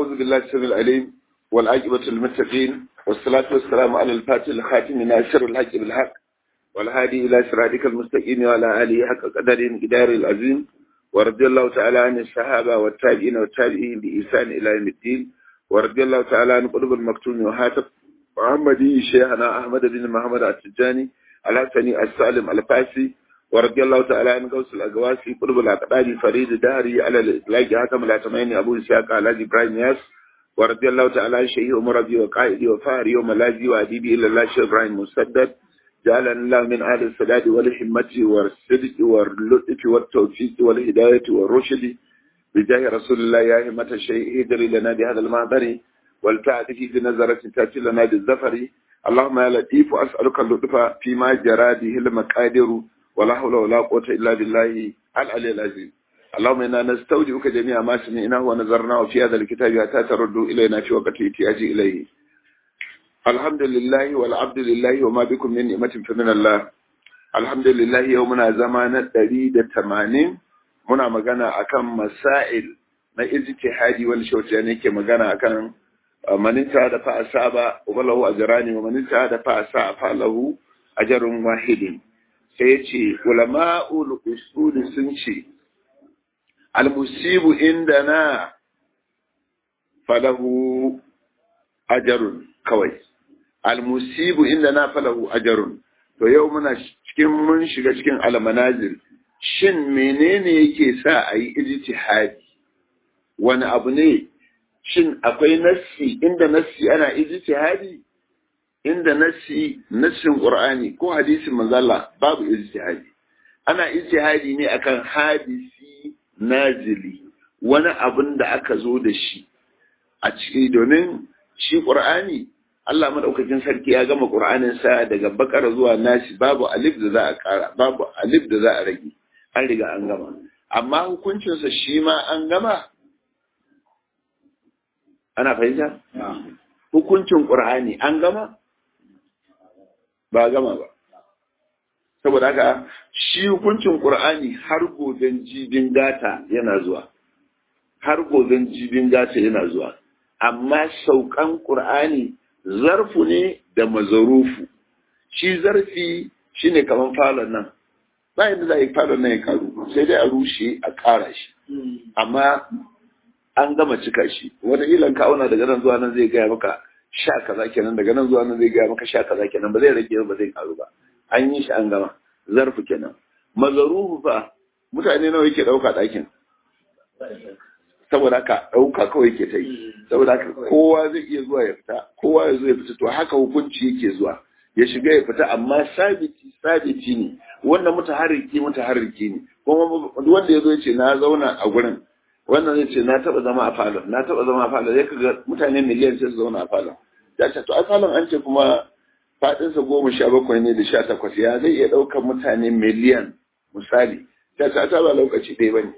أعوذ بالله السميع العليم والعاقبة للمتقين والصلاة والسلام على الفاتح الخاتم ناصر الحق بالحق والهادي إلى صراطك المستقيم وعلى آله حق قدر قدار العظيم ورضي الله تعالى عن الصحابة والتابعين والتابعين بإحسان إلى يوم الدين ورضي الله تعالى عن قلوب المكتوم وهاتف محمدي شيخنا أحمد بن محمد التجاني الحسني السالم الفاسي ورضي الله تعالى عن غوث الأقواسي قلوب الأقدار فريد دهري على الإطلاق حاتم الأتمين أبو إسحاق على إبراهيم ياس ورضي الله تعالى عن شيخ مربي وقائدي وفاري وملاذي وأديبي إلى الله شيخ إبراهيم مسدد جعلنا الله من أهل السداد والحمة والصدق واللطف والتوفيق والهداية والرشد بجاه رسول الله يا همة الشيء ادري لنا بهذا المعبر والتعد في بنظرة تأتي لنا بالزفر اللهم يا لطيف أسألك اللطف فيما جرى به المقادر ولا حول ولا قوة إلا بالله العلي العظيم اللهم إنا نستودعك جميع ما سمعناه ونظرناه في هذا الكتاب حتى ترد إلينا في وقت احتياج إليه الحمد لله والعبد لله وما بكم من نعمة فمن الله الحمد لله يومنا زمان دريد تمانين muna magana akan masail na ijtihadi wani shauci ne ke magana akan maninta da fa asaba walahu ajrani wa maninta da fa asa fa lahu ajrun wahidin sai yace ulama'ul usul sun ce al musibu indana falahu ajrun kawai al musibu indana falahu ajrun to yau muna cikin mun shiga cikin al manazil shin menene yake sa a yi ijtihadi wani abu ne shin akwai nassi inda nassi ana ijtihadi inda nassi nassin qur'ani ko hadisin manzala babu ijtihadi ana ijtihadi ne akan hadisi nazili wani abun da aka zo da shi a ciki domin shi qur'ani Allah madaukakin sarki ya gama qur'anin sa daga bakara zuwa nasi babu alif da za a kara babu alif da za a rage an riga an gama amma hukuncinsa shi ma an gama ana fahimta hukuncin ƙur'ani an gama ba gama ba saboda haka shi hukuncin ƙur'ani har goben jibin gata yana zuwa har goben jibin gata yana zuwa amma saukan ƙur'ani zarfu ne da mazarufu shi zarfi shine kamar falon nan ba yadda za a yi falon nan ya karu sai dai a rushe a ƙara shi amma an gama cika shi wata ilan ka auna daga nan zuwa nan zai gaya maka sha kaza kenan daga nan zuwa nan zai gaya maka sha kaza kenan ba zai rage ba zai karu ba an yi shi an gama zarfu kenan mazaruhu fa mutane nawa yake ɗauka ɗakin saboda haka ɗauka kawai yake ta yi saboda haka kowa zai iya zuwa ya fita kowa ya zo ya fita to haka hukunci yake zuwa ya shiga ya fita amma sabiti sabiti ne wanda mutaharriki mutaharriki ne kuma wanda ya zo ya ce na zauna a gurin wannan zai ce na taba zama a falon na taba zama a falon ya kaga mutane miliyan sai su zauna a falon ya ce to a falon an ce kuma fadinsa goma sha bakwai ne da sha takwas ya zai iya ɗaukar mutane miliyan misali ta ce ta ba lokaci ɗaya ba ne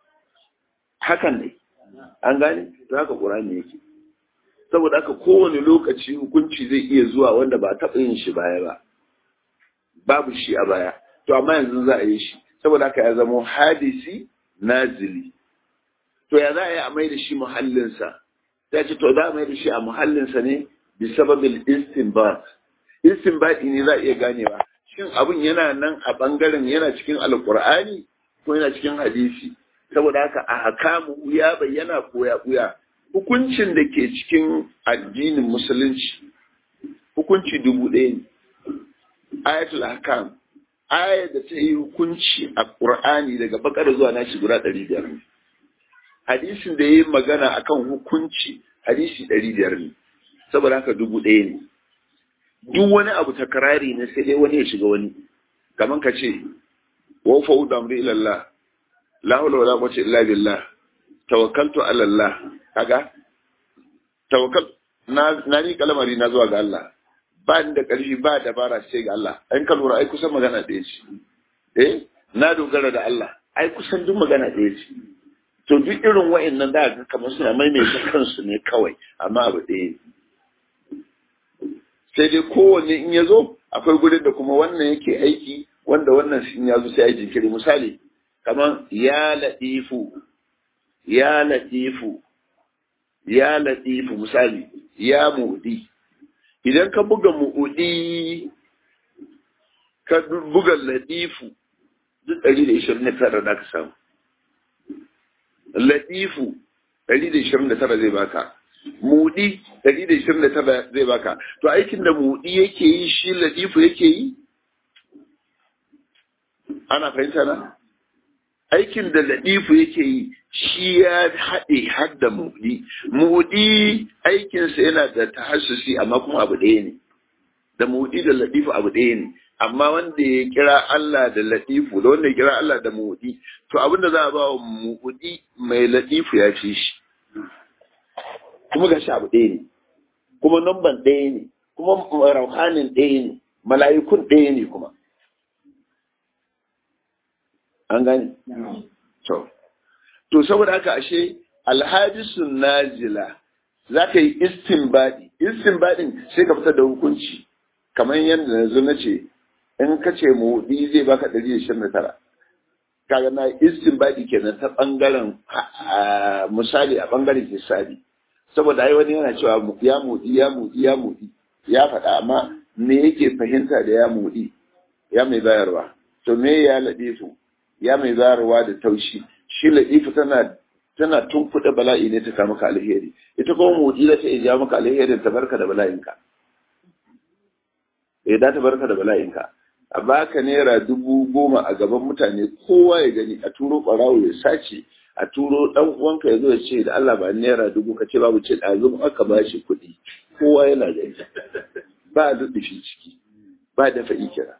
hakan ne an gane to haka ƙur'ani yake saboda haka kowane lokaci hukunci zai iya zuwa wanda ba taɓa yin shi baya ba babu shi a baya to amma yanzu za a yi shi saboda haka ya zama hadisi nazili to ya za a yi a mai da shi muhallinsa ta ce to za a mai da shi a muhallinsa ne bi sababin istinbat istinbati ne za a iya ganewa shin abin yana nan a bangaren yana cikin alkur'ani ko yana cikin hadisi saboda haka a hakamu ya bayyana ko ya buya hukuncin da ke cikin addinin musulunci hukunci dubu ɗaya ne ayatul hakam aya da ta yi hukunci a ƙur'ani daga bakar zuwa nashi guda ɗari biyar ne hadisin da ya yi magana akan hukunci hadisi ɗari biyar ne saboda haka dubu ɗaya ne duk wani abu takarari ne sai dai wani ya shiga wani kamar ka ce wa fa'udu amri ilallah la hawla wala quwwata illa billah tawakkaltu ala Allah kaga tawakkal na na ni kalamari na zuwa ga Allah ba ni da ƙarfi ba dabara sai ga Allah an ka lura ai kusan magana ɗaya ce eh na dogara da Allah ai kusan duk magana ɗaya ce to duk irin wa'annan da ga kamar suna maimaita kansu ne kawai amma abu ɗaya sai dai kowanne in ya zo akwai gurin da kuma wannan yake aiki wanda wannan in ya zo sai ya jinkiri misali kamar ya latifu ya latifu ya latifu misali ya mu'udi idan ka buga mu'udi ka buga latifu duk ɗari da ishirin da tara da ka samu latifu ɗari da ishirin da tara zai baka mudi ɗari da ishirin da tara zai baka to aikin da mudi yake yi shi latifu yake yi ana fahimta na aikin da latifu yake yi shi ya haɗe har da mudi mudi aikinsa yana da tahassusi amma kuma abu ɗaya ne da mudi da latifu abu ɗaya ne amma wanda ya kira Allah da latifu da wanda ya kira Allah da mudi to abinda za a ba wa mudi mai latifu ya fi shi kuma ga shi abu ɗaya ne kuma namban ɗaya ne kuma rauhanin ɗaya ne mala'ikun ɗaya ne kuma an gani to to saboda haka ashe alhadisun nazila za ka yi istinbadi istinbadin sai ka fitar da hukunci kamar yadda na zo na ce in ka ce mudi zai baka ɗari da ishirin da tara kaga na istinbadi kenan ta ɓangaren misali a ɓangaren hisabi saboda ai wani yana cewa ya mudi ya mudi ya mudi ya faɗa amma me yake fahimta da ya mudi ya mai bayarwa to me ya ladifu ya mai bayarwa da taushi shi ladifu tana tana tunkuɗe bala'i ne ta samu ka alheri ita kuma mudi za ta iya jawo maka alherin ta barka da bala'inka eh da ta barka da bala'inka a baka naira dubu goma a gaban mutane kowa ya gani a turo ɓarawo ya sace a turo dan uwanka ya zo ya ce da Allah ba naira dubu ka ce babu ce ɗazu aka ba shi kuɗi kowa yana da ita ba shi ciki ba dafa kira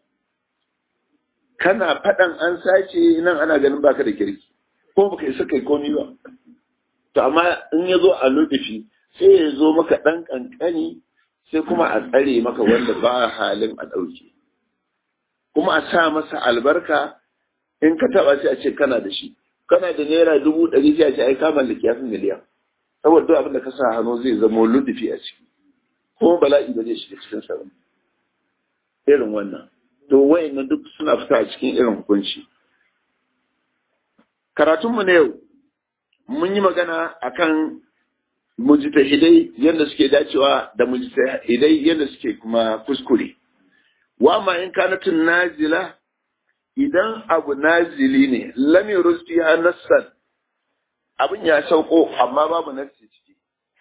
kana faɗan an sace nan ana ganin baka da kirki ko baka isa kai komi ba to amma in ya zo a luɗufi sai ya zo maka ɗan ƙanƙani sai kuma a tsare maka wanda ba halin a ɗauke kuma a sa masa albarka in ka taɓa sai a ce kana da shi kana da naira dubu ɗari sai a ce ai ka mallaki yafi miliyan saboda duk abin da ka sa hannu zai zama ludufi a ciki kuma bala'i ba zai shiga cikin sa irin wannan to wayannan duk suna fita a cikin irin hukunci karatunmu na yau mun yi magana akan mujtahidai yadda suke dacewa da mujtahidai yadda suke kuma kuskure wa ma in kanatun nazila idan abu nazili ne lam yurus fiha nassan abin ya sauko amma babu nassi ciki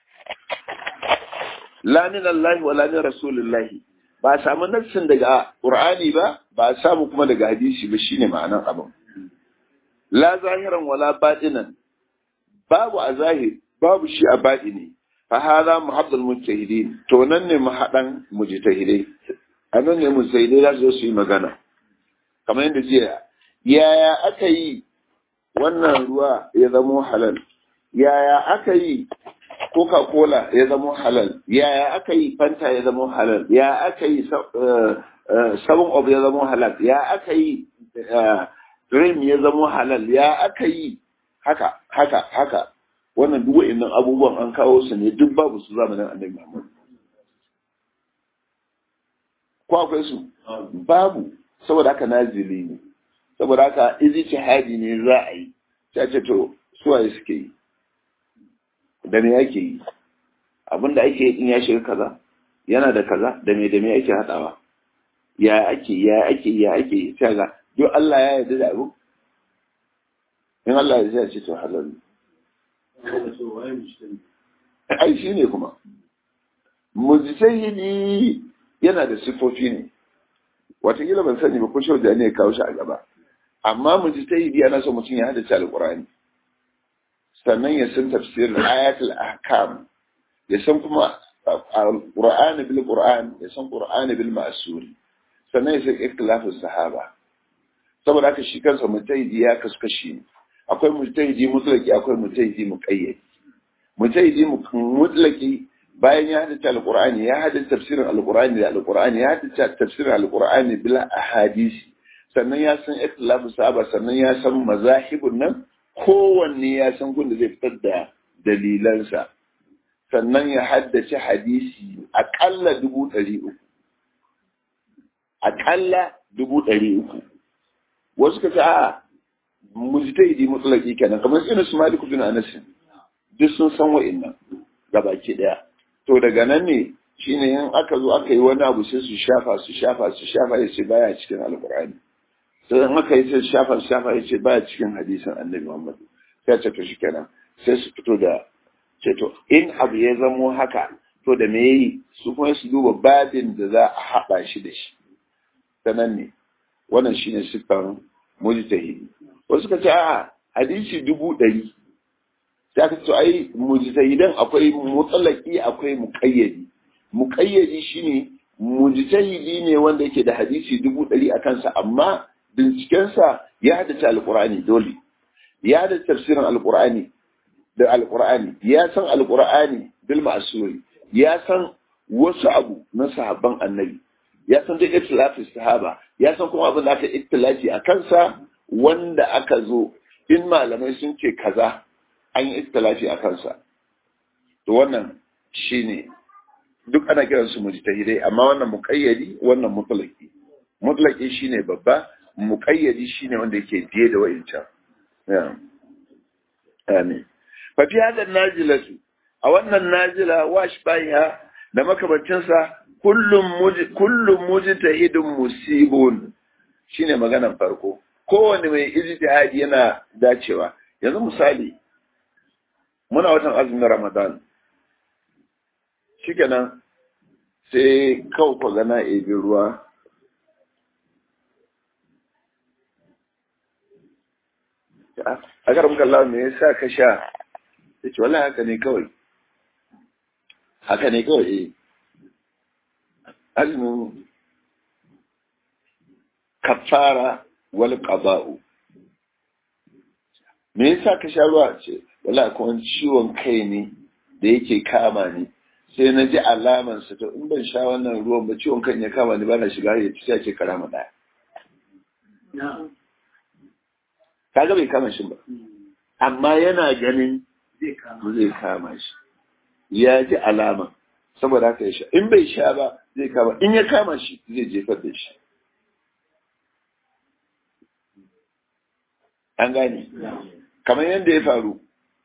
la min Allah wa la min Rasulullah ba samu nassin daga Qur'ani ba ba samu kuma daga hadisi ba shine ma'anar abin la zahiran wala batinan babu a zahir babu shi a batini fa hadha muhabbul mujtahidin to nan ne mahadan mujtahidai anan ne mujtahidai za su yi magana kamar yadda jiya yaya aka yi wannan ruwa ya zamo halal yaya aka yi coca-cola ya zamo halal yaya aka yi fanta ya zamo halal ya aka yi seven of ya zamo halal ya aka yi dream ya zamo halal ya aka yi haka haka haka wannan duk wa'annan abubuwan an kawo su ne duk babu su zamanin annabi Muhammad ko akwai su babu saboda haka nazili ne saboda haka ijtihadi ne za a yi sai ce to suwaye suke yi da me ake yi abinda ake yi in ya shiga kaza yana da kaza da me da me ake hadawa ya ake ya ake ya ake sai ga duk Allah ya yarda da abu in Allah ya ce to halal ai shi ne kuma mujtahidi yana da sifofi ne watakila ban sani ba ko shau da ne kawo shi a gaba amma mujtahidi ana so mutum ya haddace alqur'ani sannan ya san tafsirin ayatul ahkam ya san kuma alqur'ani bil qur'an ya san qur'ani bil ma'suri sannan ya san ikhtilafus sahaba saboda haka shi kansa mujtahidi ya kasu kashi ne akwai mujtahidi mutlaki akwai mujtahidi muqayyad mujtahidi mutlaki bayan ya haddace alqur'ani ya haddace tafsirin alqur'ani da alqur'ani ya haddace tafsirin alqur'ani bila ahadisi sannan ya san ikhtilafu sahaba sannan ya san mazahibun nan kowanne ya san gunda zai fitar da dalilansa sannan ya haddace hadisi aƙalla dubu ɗari uku aƙalla dubu ɗari uku wasu ka ce a mujtahidi mutlaki kenan kamar irin su maliku bin anas duk sun san wa'annan gabaki daya to daga nan ne shine in aka zo aka yi wani abu sai su shafa su shafa su shafa ya ce baya cikin alkur'ani sai in aka yi sai shafa su shafa ya ce baya cikin hadisin annabi muhammad sai ce to shikenan sai su fito da ce to in abu ya zamo haka to da me yi su kuma su duba babin da za a haɗa shi da shi ta nan ne wannan shine siffar mujtahidi wasu ka ce a hadisi dubu ɗari sai aka ce ai mujtahidan akwai mutsalaki akwai muƙayyadi muƙayyadi shine mujtahidi ne wanda yake da hadisi dubu ɗari a kansa amma bincikensa ya haddace alƙur'ani dole ya haddace tafsirin alƙur'ani da alƙur'ani ya san alƙur'ani bil ma'suri ya san wasu abu na sahabban annabi ya san duk itilafin sahaba ya san kuma abin da aka itilafi a kansa wanda aka zo in malamai sun ce kaza an yi itilafi a kansa to wannan shine duk ana kiran su mujtahidai amma wannan muqayyadi wannan mutlaqi mutlaqi shine babba muqayyadi shine wanda yake biye da wa'incan amin fa fi hada najilatu a wannan najila wash baiha da makamancinsa kullum kullum mujtahidun musibun shine maganan farko kowane mai ijtihadi yana dacewa yanzu misali muna watan azumin ramadan shikenan sai kawai ku gana ebi ruwa a karam kallon me yasa ka sha ya ce wallahi haka ne kawai haka ne kawai eh azumin kafara wal qada'u me yasa ka sha ruwa ce wallahi kuma ciwon kai ne da yake kama ni sai na ji alaman sa to in ban sha wannan ruwan ba ciwon kan ya kama ni ba na shiga ya ci ce karama daya kaga bai kama shi ba amma yana ganin zai kama shi ya ji alama saboda haka ya sha in bai sha ba zai kama in ya kama shi zai jefar da shi an gane kamar yadda ya faru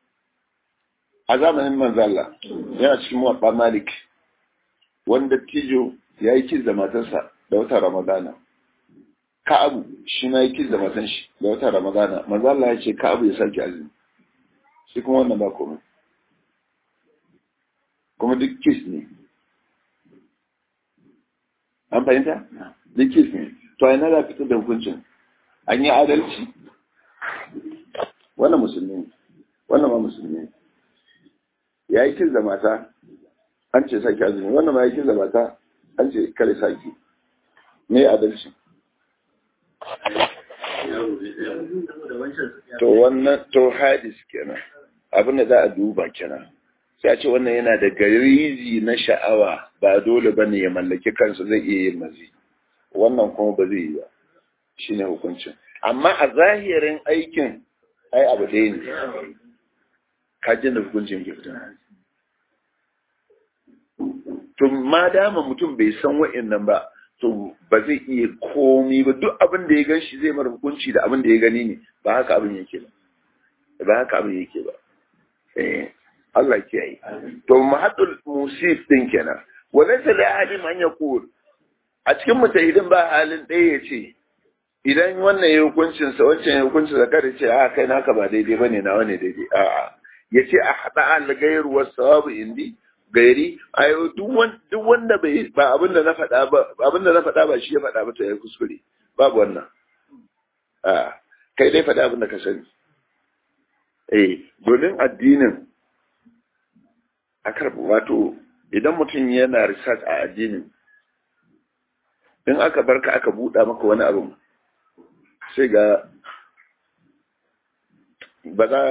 a zamanin manzala yana cikin mawaɓa malik wanda tijo ya yi kiz da matarsa da wata ramadana ka'abu shi ma yi kiz da matan shi da wata ramadana manzala ya ce ka'abu ya sake azumi shi kuma wannan ba komai kuma duk kis ne an fahimta duk kis ne to a yana da fitar da hukuncin an yi adalci wannan musulmi wannan ma musulmi ya yi kis da mata an ce sake azumi wannan ma ya kis da mata an ce kare sake me adalci to wannan to hadis kenan abin da za a duba kenan sai a ce wannan yana da garizi na sha'awa ba dole ba ne ya mallaki kansa zai iya yin mazi wannan kuma ba zai yi ba shi ne hukuncin amma a zahirin aikin ai abu ɗaya ne kajin da hukuncin ke fita to ma dama mutum bai san wa'annan ba to ba zai iya komi ba duk abin da ya gan shi zai mara hukunci da abin da ya gani ne ba haka abin yake ba ba haka abin yake ba eh Allah ke yi to mahaddul musif din kenan walaysa la alim an yaqul a cikin mutahidin ba halin ɗaya ya ce idan wannan ya hukuncin sa wancan ya hukuncin sa kada ce a kai naka ba daidai bane nawa ne daidai a'a ya ce a hada al ghayr wa sawabu indi gairi ayo duk wanda bai ba abin da na faɗa ba abin da na faɗa ba shi ya faɗa ba to ya kuskure babu wannan a kai dai faɗa abin da ka sani eh domin addinin a karɓi wato idan mutum yana research a addinin in aka barka aka buɗa maka wani abu sai ga ba za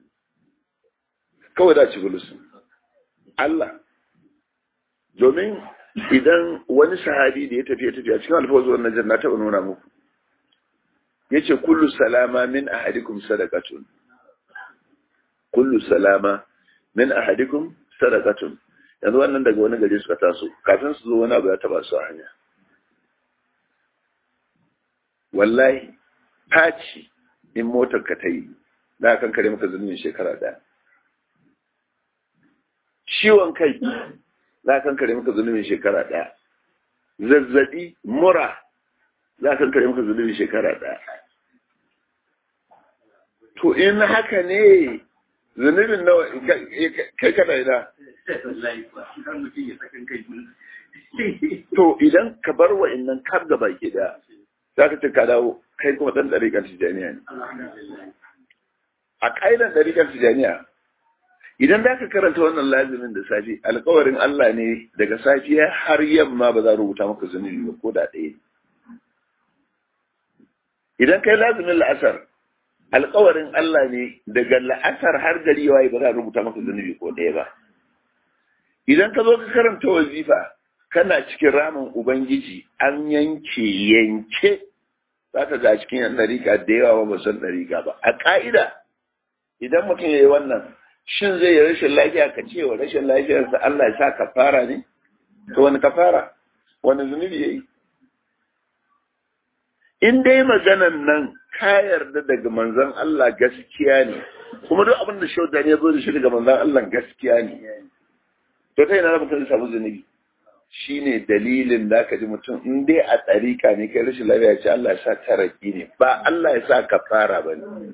kawai da ci bulusun Allah domin idan wani sahabi da ya tafi ya tafi a cikin alfawar na janna taɓa nuna muku ya ce kullu salama min ahadikum sadaqatun kullu salama min ahadikum sadaqatun yanzu wannan daga wani gari suka taso kafin su zo wani abu ya taba su a hanya wallahi faci in motar ka ta yi na kan kare maka zulmin shekara daya ciwon kai za ka kare maka zunubin shekara ɗaya zazzabi mura za ka kare maka zunubin shekara ɗaya to in haka ne zunubin nawa kai kana ina to idan ka bar wa innan kar da baki da za ka ce ka dawo kai kuma ɗan ɗariƙar tijaniya ne a ƙa'idar ɗariƙar tijaniya idan za ka karanta wannan lazimin da safi alkawarin Allah ne daga safiya har yamma ba za a rubuta maka zunubi ba ko da ɗaya idan kai lazimin la'asar alkawarin Allah ne daga la'asar har gari yawa ba za a rubuta maka zunubi ko ɗaya ba idan ka zo ka karanta wazifa kana cikin ramin ubangiji an yanke yanke za ka ga cikin yan ɗarika da yawa ba san ɗarika ba a ƙa'ida idan mutum ya yi wannan shin zai yi rashin lafiya ka ce wa rashin lafiyarsa Allah ya sa kafara ne? To wani kafara? Wani zunubi ya yi? In dai maganan nan ka yarda daga manzan Allah gaskiya ne, kuma duk abin da shauda ne ya zo da shi daga manzan Allah gaskiya ne. To ta yana mutum samu zunubi. Shi ne dalilin da ka ji mutum in dai a tsarika ne kai rashin lafiya ce Allah ya sa taraki ne, ba Allah ya sa kafara ba ne.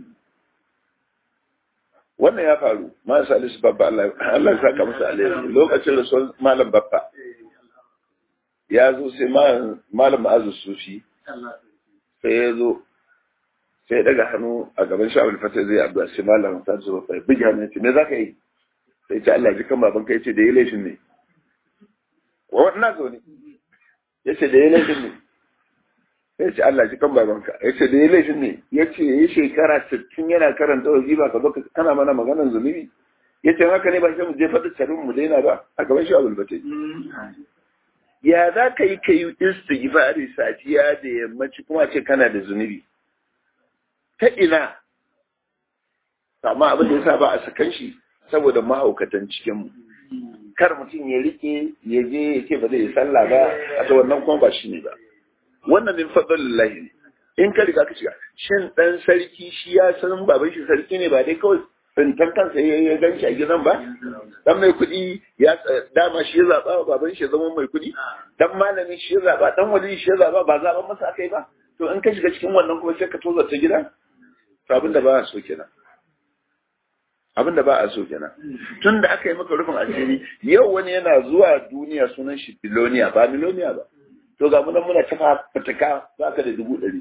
wannan ya faru ma salisu babba Allah ya saka masa alheri lokacin rasuwar malam babba ya zo sai malam ma'azu sufi sai ya zo sai daga hannu a gaban shi abin fata zai addu'a sai malam ta zo bai bugi hannu ce me za ka yi sai ce Allah ji kan baban kai ce da ya laifin ne wannan zo ne ya ce da ya laifin ne ya ce Allah ji kan babanka ya ce da ya laifin ne ya ce ya yi shekara sittin yana karanta wazifa ka zo kana mana maganar zunubi ya ce haka ne ba shi mu je faɗi carin mu daina ba a gaban shi abul batai ya za ka yi ka yi istighfari safiya da yammaci kuma ce kana da zunubi ta ina amma abin da ya sa ba a sakan shi saboda mahaukatan cikin mu kar mutum ya rike ya je ya ce ba zai yi sallah ba a ta wannan kuma ba shi ne ba wannan min fadlillahi ne in ka riga ka shiga shin dan sarki shi ya san baban shi sarki ne ba dai kawai tsintan kansa ya gan shi a gidan ba dan mai kuɗi ya dama shi ya zaba baban shi ya zama mai kuɗi dan malami shi ya zaba dan wali shi ya zaba ba zaban masa akai ba to in ka shiga cikin wannan kuma sai ka toza ta gida to abin da ba a so kenan abin da ba a so kenan tun da aka yi maka rufin asiri yau wani yana zuwa duniya sunan shi biloniya ba miloniya ba to ga munan muna tafa fataka za ka da dubu ɗari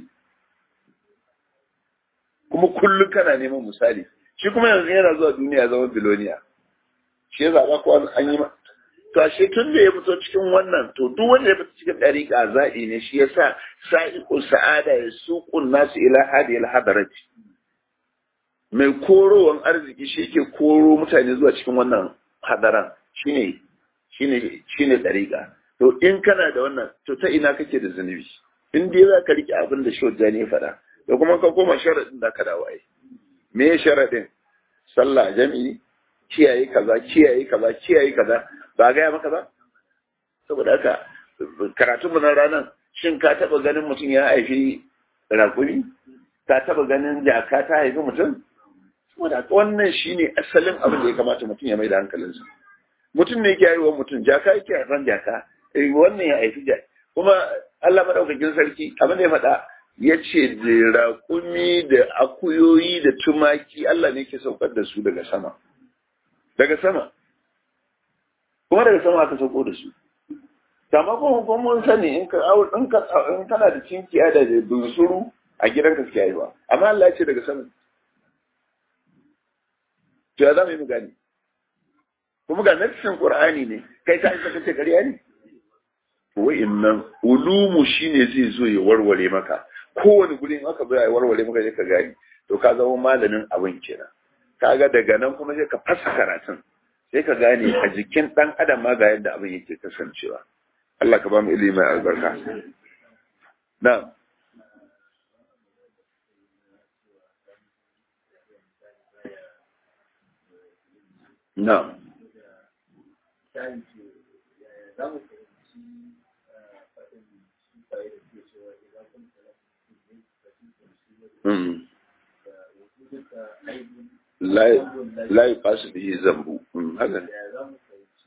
kuma kullum kana neman misali shi kuma yanzu yana zuwa duniya zama biloniya shi ya zaɓa ko an yi ma to ashe tun da ya fito cikin wannan to duk wanda ya fito cikin ɗariƙa zaɓi ne shi ya sa sa'iƙun sa'ada ya suƙun nasu ila hadi ila hadarati mai korowan arziki shi ke koro mutane zuwa cikin wannan hadaran shine shine shine ɗariƙa to in kana da wannan to ta ina kake da zunubi in dai za ka rike abin da shojja ne faɗa da kuma ka koma sharaɗin da ka dawo ai me sharaɗin sallah jami'i kiyaye kaza kiyaye kaza kiyaye kaza ba gaya maka ba saboda haka karatun mu na ranar shin ka taɓa ganin mutum ya haifi rakumi ka taɓa ganin jaka ta haifi mutum saboda wannan shine asalin abin da ya kamata mutum ya mai da hankalinsa mutum ne yake haihuwar mutum jaka yake haifan jaka wannan ya haifi jaka kuma Allah madaukakin sarki abin da ya faɗa ya ce da raƙumi da akuyoyi da tumaki Allah ne ke saukar da su daga sama daga sama kuma daga sama aka sauko da su amma kuma kuma mun sani in ka in ka in kana da cinkiya da bunsuru a gidanka suke haihuwa amma Allah ya ce daga sama to ya zama yi mu gani kuma ga nassin Qur'ani ne kai ka isa kace ƙarya ne wa'innan ulumu shine zai zo ya warware maka kowane gurin aka zo ya warware maka sai ka gani to ka zama malamin abin kenan kaga daga nan kuma sai ka fasa karatun sai ka gane a jikin dan adam ma ga yadda abin yake kasancewa Allah ka ba mu ilimi mai albarka na'am na'am la yi fasu bihi zambu haka ne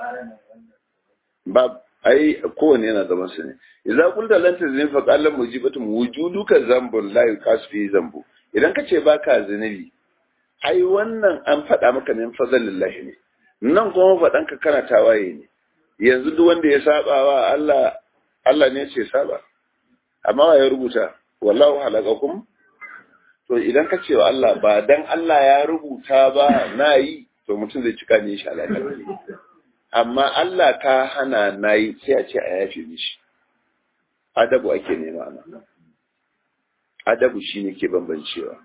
ba ai kowanne yana zaman su ne idza qulta lan tazin fa qala mujibatum wujuduka zambun la yuqas fi zambu idan ka ce baka zunubi ai wannan an faɗa maka min fadlillahi ne nan kuma faɗan ka kana tawaye ne yanzu duk wanda ya saba wa Allah Allah ne ce saba amma wa ya rubuta wallahu halaqakum to idan ka ce wa Allah ba dan Allah ya rubuta ba na yi to mutum zai cika ne shi alaƙa amma Allah ka hana na yi sai a ce a yafe mishi adabu ake nema nan adabu shi ne ke bambancewa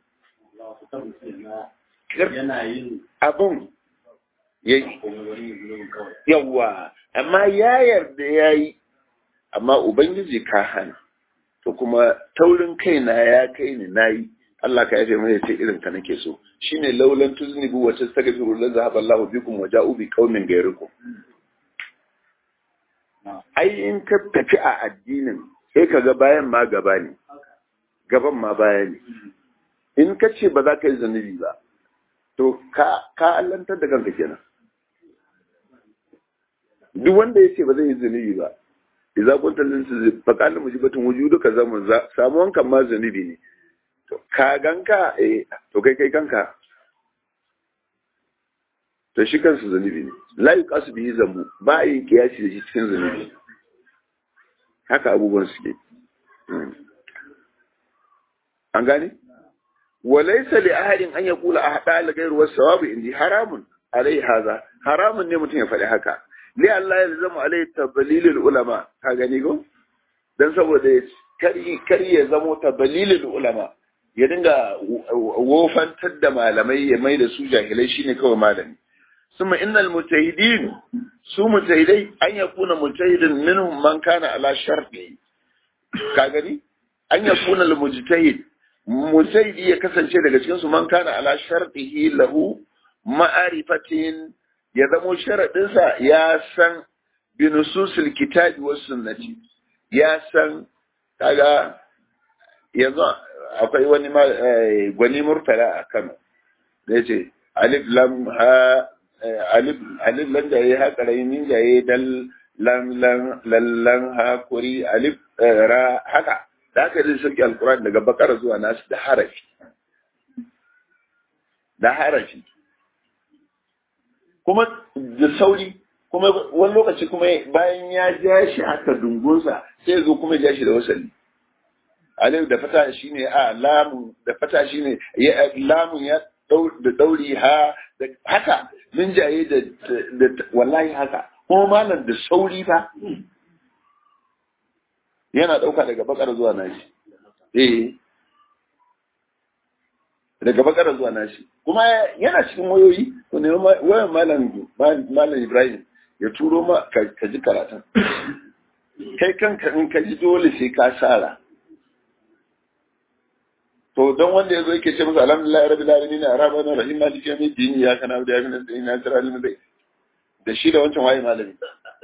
abun yawa amma ya yarda ya yi amma ubangiji ka hana to kuma taurin kaina ya kai ni na yi Allah ka yafe mai ce irin ka nake so shine laulan tuznibu wa tastaghfiru la zahaba Allahu bikum wa ja'u bi qaumin ghayrikum ai in ka tafi a addinin sai ka ga bayan ma gaba ne gaban ma baya ne in ka ce ba za ka yi zanubi ba to ka ka allantar da kanka kenan duk wanda ya ce ba zai yi zanubi ba idza kunta lin tuzib fa qala mujibatun wujuduka zaman samuwan kan ma zanubi ne to ka ganka eh to kai kai kanka to shi kansu zanubi ne la yuqasu bihi zambu ba a yin kiyasi da shi cikin zanubi haka abubuwan suke an gane walaysa li ahadin an yaqula ahda al ghayr was sawab indi haramun alai haza haramun ne mutum ya faɗi haka li Allah ya zama alai tabalilul ulama ka gani go dan saboda kari kari ya zamo tabalilul ulama ya dinga wofantar da malamai ya mai da su jahilai shine kawai malami summa innal mujtahidin su mujtahidai an yakuna mujtahidin minhum man kana ala sharti ka gani an yakuna al mujtahid mujtahidi ya kasance daga cikin su man kana ala shartihi lahu ma'arifatin ya zamo sharadin sa ya san bi nususil kitabi was sunnati ya san kaga yanzu akwai wani gwani murtala a Kano da ya ce alif lam ha alif alif lam da ya haka rai min da ya dal lam lam lallan ha kuri alif ra haka da haka zai sauke alquran daga bakara zuwa nasu da harafi da harafi kuma da sauri kuma wani lokaci kuma bayan ya ja shi haka dungunsa sai zo kuma ja shi da wasali alif da fata shine a lamu da fata shine ya lamun ya da dauri ha da haka min jaye da wallahi haka kuma malam da sauri fa yana dauka daga bakar zuwa nashi eh daga bakar zuwa nashi kuma yana cikin wayoyi to ne wayan malam malam Ibrahim ya turo ma ka ji karatun kai kanka in ka ji dole sai ka sara to don wanda ya zo yake ce masa alhamdulillah rabbil alamin arrahman arrahim maliki yawmid din ya kana da yamin da ina tara alimin dai da shi da wancan waye malami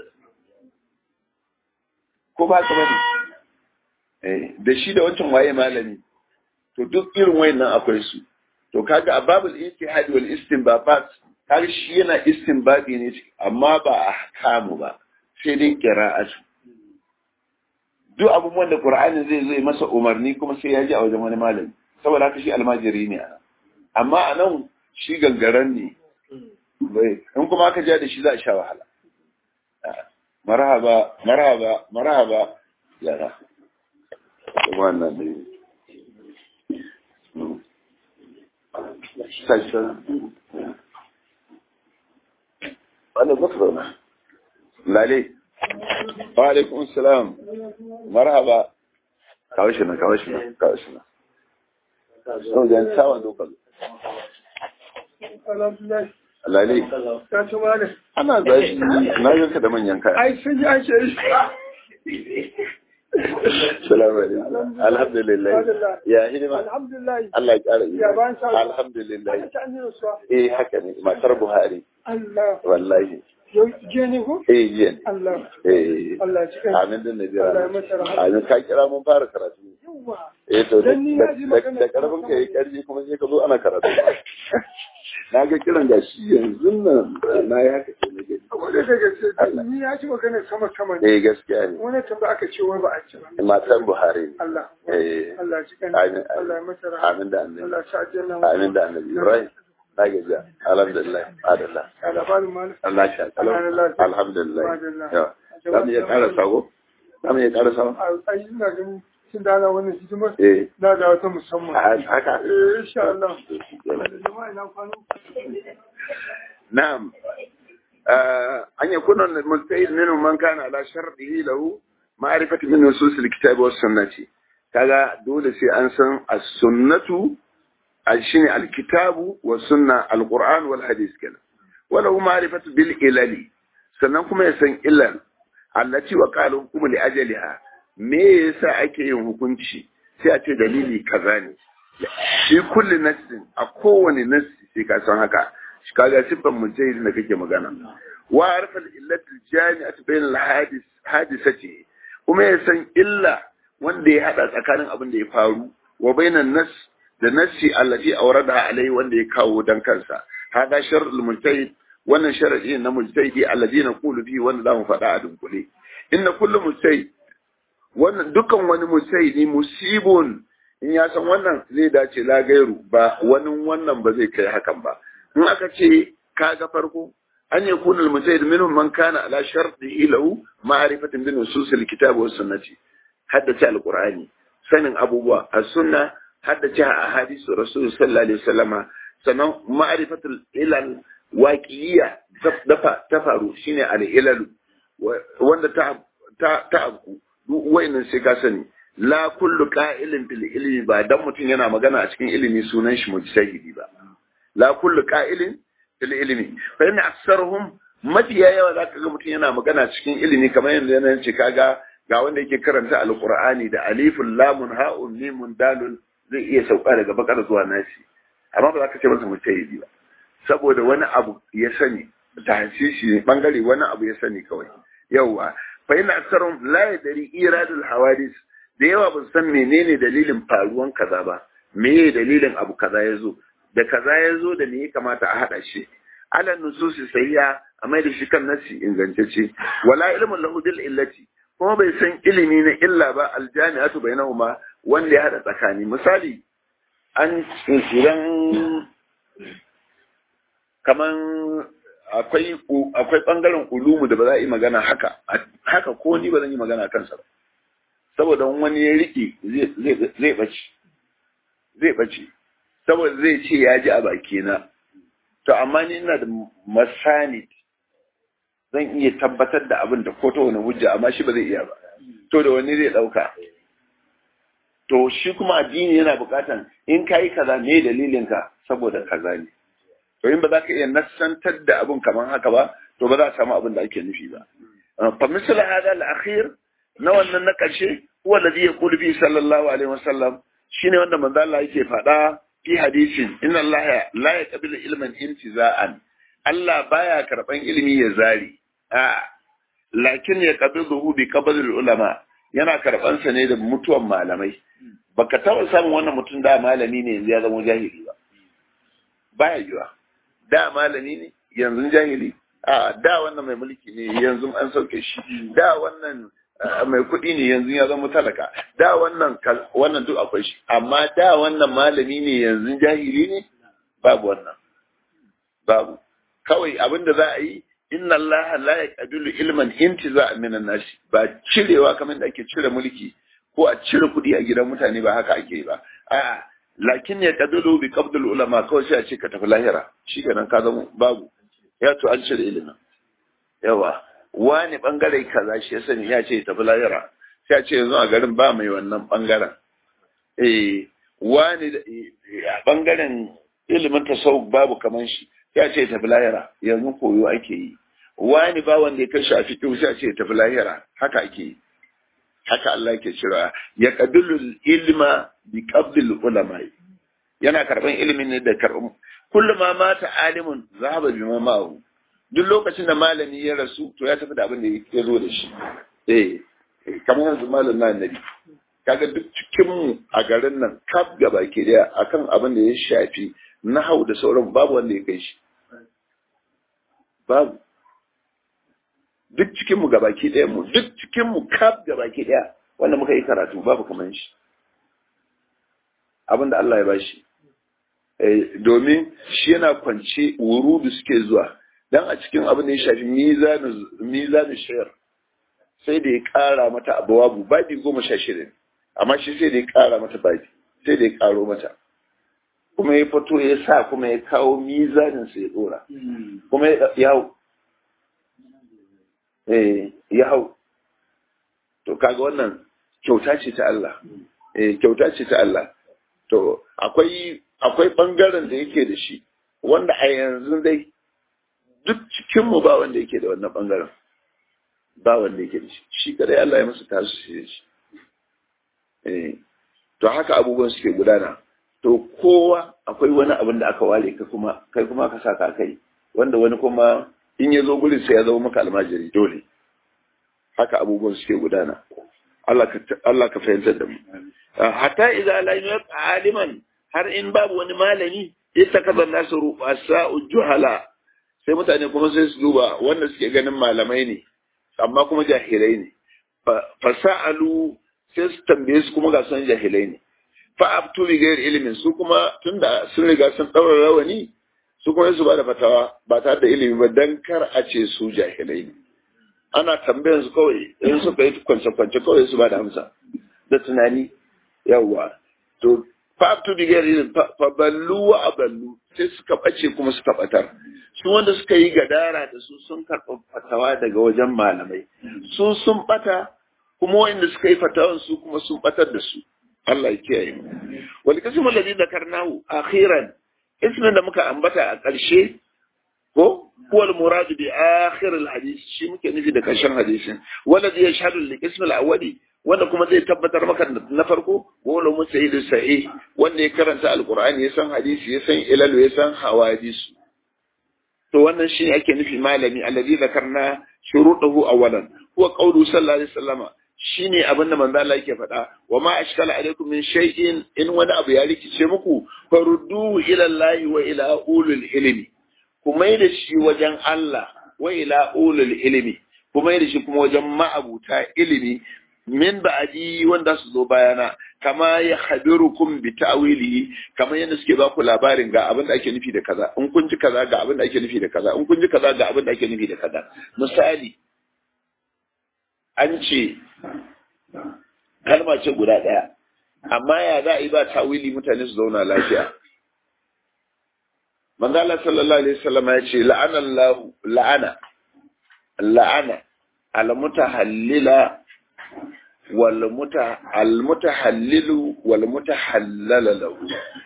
ko ba ka bane eh da shi da wancan waye malami to duk irin wayannan akwai su to kaga a babul ijtihad wal istinbabat kaga shi yana istinbadi ne amma ba a hakamu ba sai dai qira'atu duk abubuwan da Qur'ani zai zai masa umarni kuma sai ya ji a wajen wani malami saboda haka shi almajiri ne amma a nan shi gangaren ne bai in kuma aka ja da shi za a sha wahala marhaba marhaba marhaba yara wannan ne wannan zafi lalai wa alaikum salam marhaba kawo shi na kawo shi na kawo shi na so jan sawan dokar lalai ana zashi na yanka da manyan kaya ai sun yi an shi salamu alaikum alhamdulillah ya hidima alhamdulillah Allah ya kara yi Ya bayan sa- alhamdulillah ta an yi rasuwa eh haka ne matar Buhari Allah wallahi yau je ne ko eh yin Allah eh Allah ya cikin amin din Najeriya Allah ya masa rahama. amin ka kira mun fara karatu yawa eh to da Dan ni na ji da- magana da karfin ka yi karfi kuma sai ka zo ana karatu na ga kiran da shi yanzu nan na yi haka sai na gani kuma da gaske ni ya ji magana sama sama ne eh gaskiya ne wani tamba aka ce wai ba a ci ba matan Buhari ne Allah eh Allah ji kan Amin, Allah ya masa rahama amin da annabi Allah sa aljanna amin da annabi Ibrahim na gajiya alhamdulillah adallah Allah ba mu mal Allah sha Alhamdulillah. alhamdulillah Alhamdulillah. yawa za mu iya ƙara sago za mu iya ƙara sago ai ina ganin tun da ana wannan hidimar eh na da wata musamman a- haka eh insha Allah jama'a ina kwano نعم آه أن يكون المجتهد منهم من كان على شرطه له معرفة من نصوص الكتاب والسنة كذا دول سي أنسان السنة الشيء الكتاب والسنة القرآن والحديث كذا وله معرفة بالإلل سننكم يسن إلل التي وقال حكم لأجلها me yasa ake yin hukunci sai a ce dalili kaza ne shi kulli nassin a kowane nassi sai ka san haka shi kaga sifan mujahid da kake magana wa arfa al-illat al-jami'at bain al-hadis hadisati kuma ya san illa wanda ya hada tsakanin abin da ya faru wa bainan nas da nassi allati awrada alai wanda ya kawo dan kansa hada sharh al-mujtahid wannan sharadi na mujtahidi alladina qulu fi wanda zamu faɗa a dunkule inna kullu mujtahid wannan dukan wani mujtahidi musibun in ya san wannan zai dace la gairu ba wani wannan ba zai kai hakan ba in aka ce kaga farko an yi kuna al-mujtahid minhum man kana ala sharti lahu ma'rifatin bi nusus al-kitab wa sunnati haddace al-qur'ani sanin abubuwa as-sunna haddace ahadisu rasul sallallahu alaihi wasallama sannan ma'rifatul ilal waƙiyya ta faru shine al-ilal wanda ta ta ta abu duk wayannan sai ka sani la kullu qa'ilin fil ilmi ba dan mutum yana magana a cikin ilimi sunan shi mujtahidi ba la kullu qa'ilin fil ilmi fa inna aktsaruhum mafiya yawa zaka ga mutum yana magana cikin ilimi kamar yadda yana ce kaga ga wanda yake karanta alqur'ani da alifun lamun ha'un mimun dalun zai iya sauka daga bakar zuwa nasi amma ba za ka ce masa mujtahidi ba saboda wani abu ya sani tahsisi ne bangare wani abu ya sani kawai yawa fa ina aksarun la yadri iradul hawadis da yawa ba san menene dalilin faruwan kaza ba meye dalilin abu kaza ya zo da kaza ya zo da me ya kamata a hada shi ala nususi sayya a mai da shi kan nasi ingantacce wala ilmun lahu bil illati kuma bai san ilimi na illa ba aljami'atu bainahuma wanda ya hada tsakani misali an idan kaman akwai akwai bangaren ulumu da ba za a yi magana haka haka ko ni ba zan yi magana kansa ba saboda wani ya riƙe zai ɓace zai ɓace saboda zai ce ya ji a bakina to amma ni ina da masani zan iya tabbatar da abin da ko ta wani hujja amma shi ba zai iya ba to da wani zai ɗauka to shi kuma addini yana buƙatan in ka yi kaza me dalilinka saboda kaza ne to in ba za ka iya nassantar da abin kamar haka ba to ba za a samu abin da ake nufi ba fa misal hada al-akhir na wannan na ƙarshe huwa alladhi yaqulu bi sallallahu alaihi wasallam shine wanda manzo Allah yake faɗa fi hadisin inna Allah la yaqbilu ilman intiza'an Allah baya karban ilimi ya zari a lakin ya qabiluhu bi qabdil ulama yana karban sa ne da mutuwan malamai baka taɓa samun wannan mutum da malami ne yanzu ya zama jahili ba baya yiwa da malami ne yanzu jahili a da wannan mai mulki ne yanzu an sauke shi da wannan mai kuɗi ne yanzu ya zama talaka da wannan wannan duk akwai shi amma da wannan malami ne yanzu jahili ne babu wannan babu kawai abin da za a yi inna allaha la yaqbilu ilman intiza min an-nas ba cirewa kamar da ake cire mulki ko a cire kuɗi a gidan mutane ba haka ake ba a lakin ya qadilu bi qabdul ulama kawai sai a ce ka tafi lahira shi kenan ka zama babu ya to an cire ilimin yawa wani bangare kaza shi ya sani ya ce tafi lahira sai a ce yanzu a garin ba mai wannan bangaren eh wani a bangaren ilimin tasawuf babu kaman shi sai a ce tafi lahira yanzu koyo ake yi wani ba wanda ya kashi a fiƙi sai a ce tafi lahira haka ake yi haka Allah yake cewa ya qabilu ilma bi qabdil ulama yana karban ilimin ne da karban kullum ma mata alimun zahaba bi ma'ahu duk lokacin da malami ya rasu to ya tafi da abin da ya zo da shi eh kamar yanzu malam na annabi kaga duk cikin mu a garin nan kaf gaba ke daya akan abin da ya shafi nahau da sauran babu wanda ya kai shi babu duk cikin mu gabaki ɗaya mu duk cikin mu kaf gabaki ɗaya wanda muka yi karatu babu kaman shi abinda Allah ya bashi domin shi yana kwance wurudu suke zuwa dan a cikin abin da ya shafi mizanu shayar sai da ya ƙara mata abawabu babi goma sha shida amma shi sai da ya ƙara mata babi sai da ya ƙaro mata kuma ya fito ya sa kuma ya kawo mizanin sa ya dora kuma ya hau eh ya hau to kaga wannan kyauta ce ta Allah eh kyauta ce ta Allah to akwai akwai bangaren da yake da shi wanda a yanzu dai duk cikin mu ba wanda yake da wannan bangaren ba wanda yake da shi shi kadai Allah ya masa tasu shi shi eh to haka abubuwan suke gudana to kowa akwai wani abin da aka ware ka kuma kai kuma ka saka kai wanda wani kuma in ya zo gurin sai ya zama maka almajiri dole haka abubuwan suke gudana Allah ka Allah ka fahimtar da mu hatta idza la yabqa aliman har in babu wani malami ittakaza nasu ru'asa juhala sai mutane kuma sai su duba wanda suke ganin malamai ne amma kuma jahilai ne fasa'alu sai su tambaye su kuma ga son jahilai ne fa abtu bi ghairi ilimin su kuma tunda sun riga sun daura rawani su kuma su ba da fatawa ba tare da ilimi ba dan kar a ce su jahilai ne ana tambayan su kawai in suka yi kwance kwance kawai su ba da amsa da tunani yawa to fa abtu bi ghairi ilimin fa ballu wa aballu sai suka bace kuma suka batar su wanda suka yi gadara da su sun karɓi fatawa daga wajen malamai su sun bata kuma wanda suka yi fatawan su kuma sun batar da su Allah ya kiyaye mu wal qismu alladhi dhakarnahu akhiran ismin da muka ambata a ƙarshe ko huwa al murad bi akhir al hadith shi muke nufi da ƙarshen hadisin waladhi yashhadu li qism al awwali wanda kuma zai tabbatar maka na farko wala musayyid sahih wanda ya karanta alqur'ani ya san hadisi ya san ilal ya san hawadisu to wannan shine ake nufi malami alladhi dhakarna shurutuhu awwalan huwa qawlu sallallahu alaihi wasallama shine abinda manzo Allah yake faɗa wa ma ashkala alaikum min shay'in in wani abu ya rikice muku farudduhu ila Allah wa ila ulul ilmi kuma da shi wajen Allah wa ila ulul ilmi kuma da shi kuma wajen ma'abuta ilimi min ba'adi wanda su zo bayana kama ya khabirukum bi ta'wilihi kama yadda suke ba ku labarin ga abin da ake nufi da kaza in kun ji kaza ga abin da ake nufi da kaza in kun ji kaza ga abin da ake nufi da kaza misali an ce kalma ce guda ɗaya amma ya za a yi ba tawili mutane su zauna lafiya manzo Allah sallallahu alaihi wasallam ya ce la'ana Allah la'ana la'ana al mutahallila wal muta al mutahallilu wal mutahallala lahu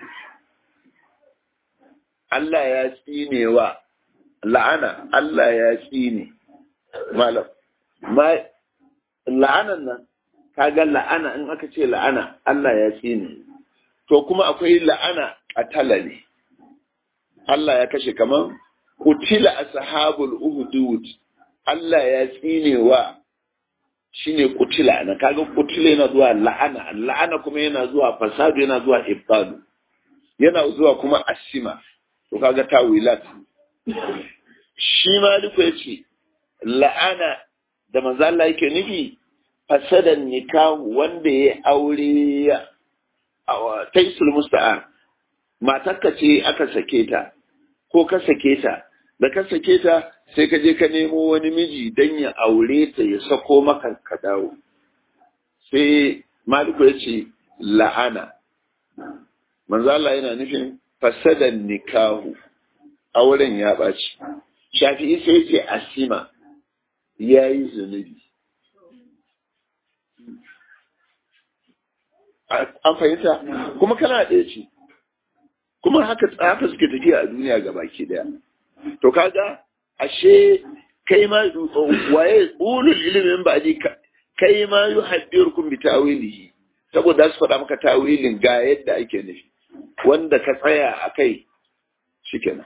Allah ya tsinewa la'ana Allah ya tsine malam ma la'anan nan kaga la'ana in aka ce la'ana Allah ya tsine to kuma akwai la'ana qatala ne Allah ya kashe kaman kutila ashabul uhdud Allah ya tsine wa shine kutila na kaga kutila yana zuwa la'ana la'ana kuma yana zuwa fasadu yana zuwa ibtalu yana zuwa kuma asima to kaga tawilat shi maliku yace la'ana da manzo Allah yake nufi fasadan nikah wanda ya aure taisul musta'a matarka ce aka sake ta ko ka sake ta da ka sake ta sai ka je ka nemo wani miji dan ya aure ta ya sako maka ka dawo sai maliku ya ce la'ana manzo Allah yana nufin fasadan nikahu auren ya ɓaci shafi'i sai ce asima ya yi zunubi an fahimta kuma kana ɗaya ce kuma haka haka suke tafiya a duniya ga baki daya to kaga ashe kai ma waye ulul ilimin ba ji kai ma yu haddirukum bi tawilihi saboda su faɗa maka tawilin ga yadda ake nufi wanda ka tsaya a kai shikenan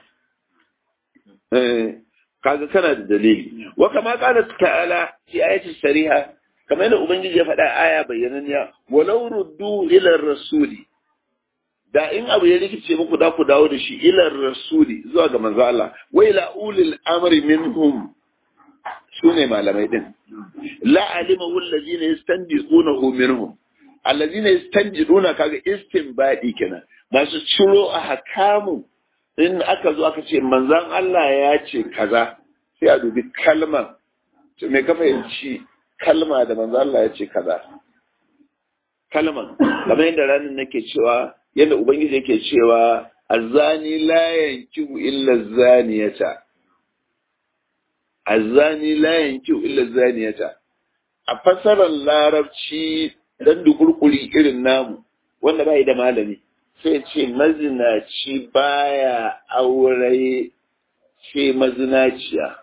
eh kaga kana da dalili wa kama qala ta'ala fi ayati sariha kamar yadda ubangiji ya faɗa aya bayyananniya walau ruddu ila rasuli da in abu ya rikice muku da ku dawo da shi ila rasuli zuwa ga manzo Allah wa ila ulil amri minhum su ne malamai din la alimahu allazina yastanbiqunahu minhum allazina yastanbiduna kaga istinbadi kenan masu ciro a hakamu in aka zo aka ce manzon Allah ya ce kaza sai a dubi kalma to me ka fahimci kalma da manzon Allah ya ce kaza kalman kamar yadda ranar nake cewa yadda ubangiji yake cewa azani la yankihu illa zaniyata azani la yankihu illa zaniyata a fasarar larabci dan dukurkuri irin namu wanda bai da malami sai ce mazinaci baya aure ce mazinaciya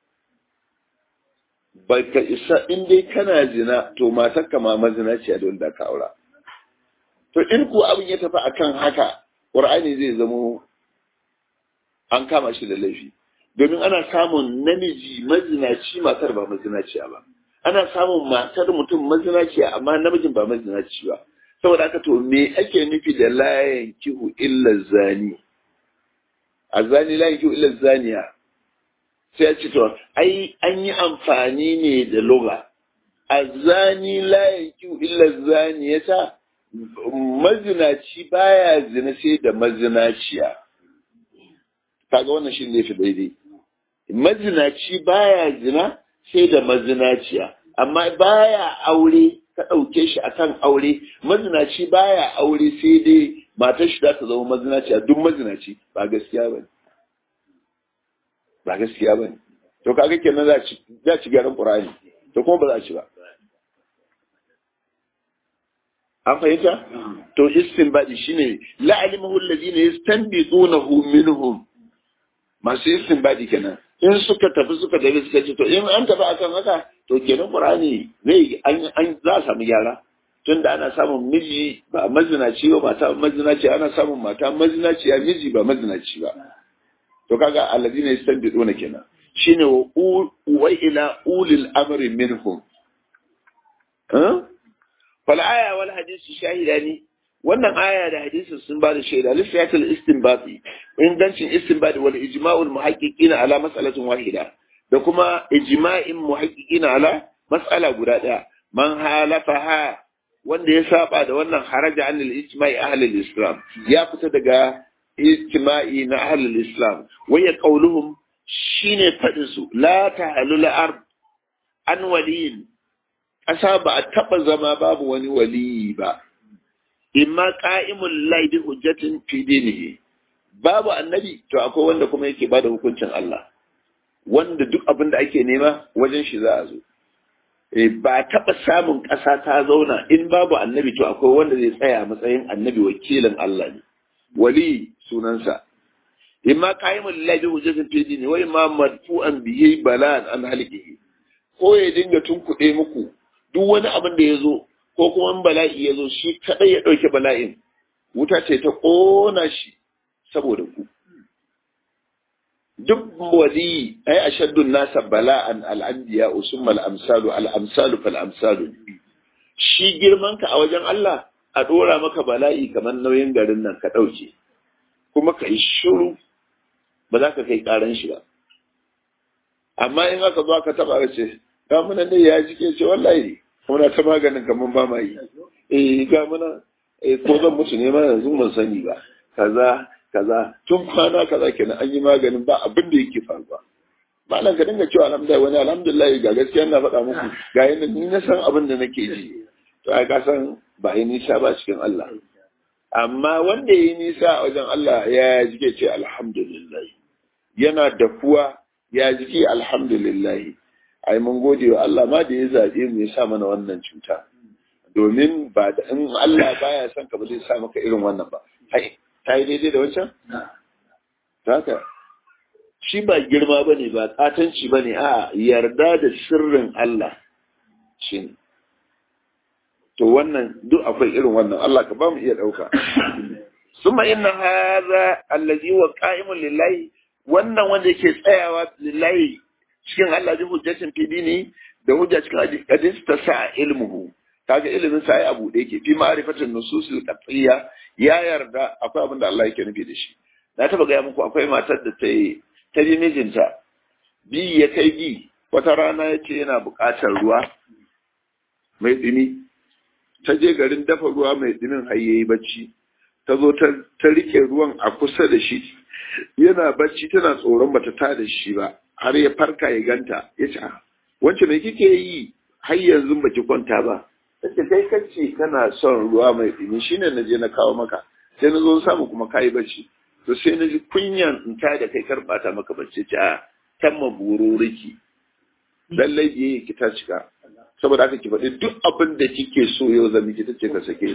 baka isa in dai kana zina to matar ma mazinaciya don da ka aura to in ko abin ya tafi akan haka qur'ani zai zamo an kama shi da laifi domin ana samun namiji mazinaci matar ba mazinaciya ba ana samun matar mutum mazinaciya amma namijin ba mazinaci ba saboda haka to me ake nufi da layan kihu illa zani a zani layan kihu illa zaniya sai ya ce to ai an yi amfani ne da loga a zani layan kihu illa zaniyata mazinaci baya zina sai da mazinaciya kaga wannan shi ne fi daidai mazinaci baya zina sai da mazinaciya amma baya aure ka ɗauke shi akan aure mazinaci baya aure sai dai matar shi za ta zama mazinaciya duk mazinaci ba gaskiya ba ba gaskiya ba to kaga kenan za ci gyaran ƙur'ani to kuma ba za ci ba an fahimta to istinbadi shine la alimahu alladhina yastanbitunahu minhum masu istinbadi kenan in suka tafi suka tafi suka ce to in an tafi akan haka to kenan qur'ani zai an an za a samu gyara tunda ana samun miji ba mazinaci ba mata mazinaci ana samun mata mazinaci ya miji ba mazinaci ba to kaga alladhina yastanbituna kenan shine wa ila ulil amri minhum fal aya wal hadisi shahidani wannan aya da hadisi sun ba da shaida lissayatul istinbati ingancin istinbati wal ijma'ul muhaqqiqina ala mas'alatin wahida da kuma ijma'in muhaqqiqina ala mas'ala guda daya man halafaha wanda ya saba da wannan haraja anil ijma'i ahli islam ya fita daga ijma'i na ahli islam waya qauluhum shine fadin su la ta'alul ard an waliyin ƙasa ba a taɓa zama babu wani waliyi ba imma qa'imul lahi bi hujjatin fi dinihi babu annabi to akwai wanda kuma yake bada hukuncin Allah wanda duk abin da ake nema wajen shi za a zo e ba taɓa samun ƙasa ta zauna in babu annabi to akwai wanda zai tsaya matsayin annabi wakilin Allah ne wali sunansa imma qa'imul lahi bi hujjatin fi dinihi wa imma madfu'an bihi balan an halikihi ko ya dinga tunkuɗe muku duk wani abin da ya zo ko kuma bala'i ya zo shi kadai ya ɗauke bala'in wuta ce ta ƙona shi saboda ku duk wali ai ashaddun nasa bala'an al'anbiya usumma al'amsalu al'amsalu fal amsalu shi girman ka a wajen Allah a ɗora maka bala'i kamar nauyin garin nan ka ɗauke kuma ka yi shiru ba za ka kai ƙaran shi ba amma in aka zo aka taɓa ce ga muna ne ya jike ce wallahi muna ta maganin kamar ba ma yi eh ga muna eh ko zan mutu ne ma yanzu ban sani ba kaza kaza tun kwana kaza kenan an yi maganin ba abin da yake faruwa malam ka dinga cewa alhamdulillah wani alhamdulillah ga gaskiya na faɗa muku ga yanda ni na san abin da nake ji to ai ka san ba yi nisa ba cikin Allah amma wanda yi nisa a wajen Allah ya jike ce alhamdulillah yana da kuwa ya jike alhamdulillah ai mun gode wa Allah ma da ya zaɓe mu ya sa mana wannan cuta domin ba da in Allah baya son ka ba zai sa maka irin wannan ba hai ta yi daidai da wancan haka shi ba girma ba ne ba katanci ba ne a yarda da sirrin Allah shi ne to wannan duk akwai irin wannan Allah ka ba mu iya ɗauka summa inna hadha allazi wa qa'imun lillahi wannan wanda yake tsayawa lillahi cikin Allah bi hujjatin fi dini da hujja cikin hadis ta sa ilmuhu kaga ilimin sa ai abu da yake fi ma'rifatin nususil qat'iyya ya yarda akwai abin da Allah yake nufi da shi na taba gaya muku akwai matar da ta yi ta bi mijinta bi ya kai bi wata rana ya ce yana buƙatar ruwa mai ɗumi ta je garin dafa ruwa mai ɗumin har yayi bacci ta zo ta rike ruwan a kusa da shi yana bacci tana tsoron bata ta da shi ba har ya farka ya ganta ya ce wance me kike yi har yanzu baki kwanta ba tace kai kace kana son ruwa mai ɗumi shine na je na kawo maka sai na zo samu kuma kayi bacci to sai na ji kunyan in ta da kai karbata maka bacci ce a tamma bururiki lallai biye ki ta cika saboda haka ki faɗi duk abin da kike so yau zan miki tace ka sake ni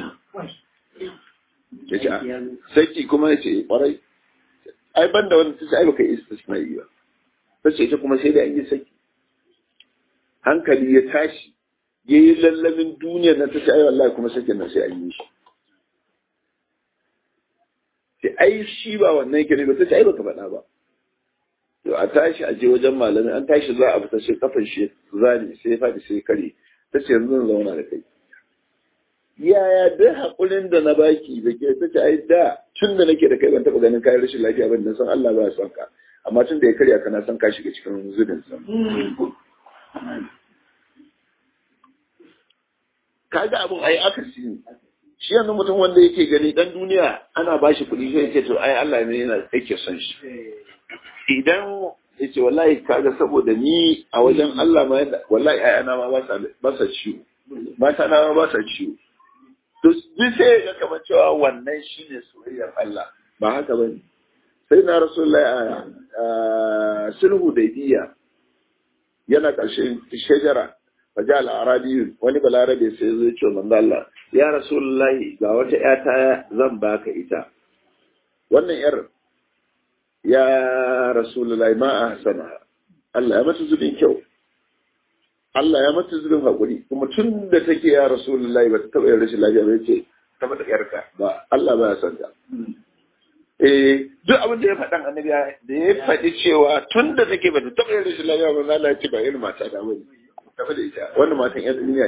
ya ce saki kuma ya ce kwarai ai ban da wani ta ce ai baka yi istisna yi ba ta ce ita kuma sai da an yi saki hankali ya tashi ya yi lallamin duniyar na ta ce ai wallahi kuma sakin nan sai an yi shi sai ai shi ba wannan yake ne ba ta ce ai baka faɗa ba to a tashi a je wajen malami an tashi za a fita sai kafan shi zani sai ya faɗi sai kare ta ce yanzu zan zauna da kai yaya duk haƙurin da na baki da ke ta ce ai da tun da nake da kai ban taɓa ganin kayan rashin lafiya ba da san Allah ba ya son ka amma tun da ya karya ka na san ka shiga cikin zubin sa kaga abun ai akasi ne shi yanzu mutum wanda yake gani dan duniya ana bashi kuɗi sai ce to ai Allah ne yana yake son shi idan ya ce wallahi kaga saboda ni a wajen Allah ma yadda wallahi ayana ma ba sa ciwo mata na ma ba sa ciwo to duk sai ya kamar cewa wannan shine soyayyar Allah ba haka bane sai na rasulullahi a sulhu da biya yana ƙarshen shajara faja al-arabi wani balarabe sai zai ce manzo Allah ya rasulullahi ga wata ƴata zan baka ita wannan yar ya rasulullahi ma a hasana Allah ya mata zubin kyau Allah ya mata zubin haƙuri kuma tun da take ya rasulullahi ba ta taɓa yin rashin lafiya ba ce ta mata yarka ba Allah ba ya san ta eh duk abin da ya faɗan annabi da ya faɗi cewa tun da take ba ta taɓa yin rashin lafiya ba Allah ya ce ba irin mata da bane tafi da ita wannan matan yan duniya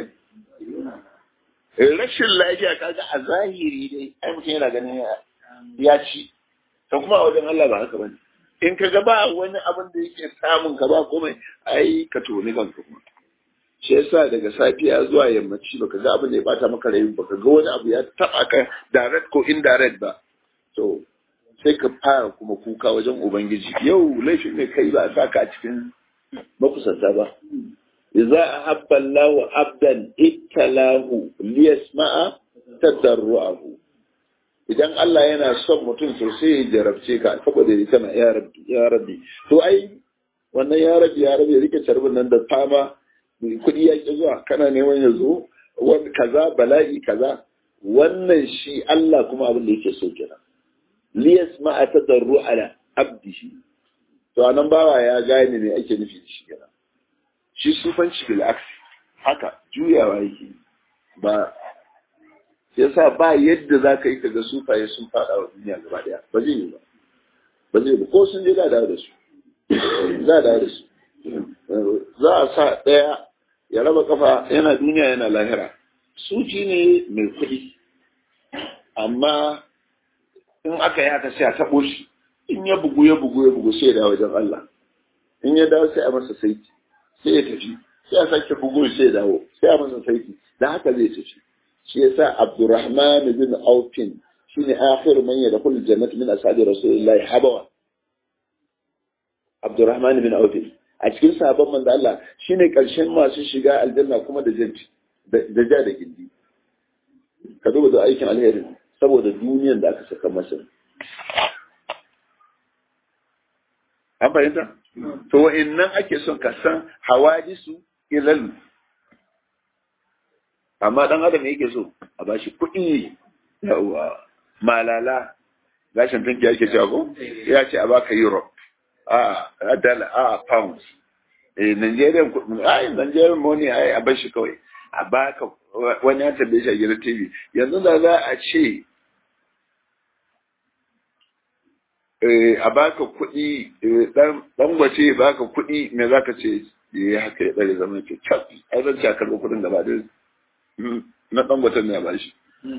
ne rashin lafiya kaga a zahiri dai ai mutum yana ganin ya ci to kuma a wajen Allah ba haka bane in ka ga ba wani abin da yake samun ka ba komai ai ka toni kanka kuma shi yasa daga safiya zuwa yammaci baka ga abin da ya bata maka rai baka ga wani abu ya taba ka direct ko indirect ba to sai ka fara kuma kuka wajen ubangiji yau laifin ne kai ba a saka a cikin makusanta ba idza ahabba Allahu abdan ittalahu liyasma'a tadarruahu idan Allah yana son mutum to sai ya jarabce ka saboda ya kana ya rabbi ya rabbi to ai wannan ya rabbi ya rabbi rike carbin nan da fama kuɗi ya ki zuwa kana neman ya zo wani kaza bala'i kaza wannan shi Allah kuma abin da yake so kenan liyas ma tadarru ala abdihi to anan bawa ya gane me ake nufi da shi kenan shi sufanci bil aksi haka juyawa yake ba yasa ba yadda za ka yi ka ga sufaye sun fada wa duniya gaba daya ba zai yi ba ba zai yi ba ko sun je za da su za a da su za a sa ɗaya ya raba kafa yana duniya yana lahira suci ne mai kuɗi amma in aka yi haka sai a taɓo shi in ya bugu ya bugu ya bugu sai ya dawo wajen Allah in ya dawo sai a masa saiti sai ya tafi sai a sake bugu sai ya dawo sai a masa saiti da haka zai tafi shi yasa Abdurrahman bin Aufin shine akhir man yadkhul jannat min ashabi Rasulillahi habawa Abdurrahman bin Aufin a cikin sahabban manzo Allah shine karshen masu shiga aljanna kuma da janti da ja da gindi ka duba da aikin alheri saboda duniyar da aka saka masa an fahimta to wa'annan ake son ka san hawadisu ilal amma dan adam yake so a bashi kuɗi yawa malala gashin tunki yake cewa ko ya ce a baka europe a dala a pounds eh nigerian kuɗi ai nigerian money ai a bashi kawai a baka wani ya tambaye shi a gidan tv yanzu da za a ce a baka kuɗi dan gwace baka kuɗi me za ka ce ya haka ya ɗare zama ke cap ai zan ci a karɓi kuɗin gaba da na ɗan gwatan ne a bashi.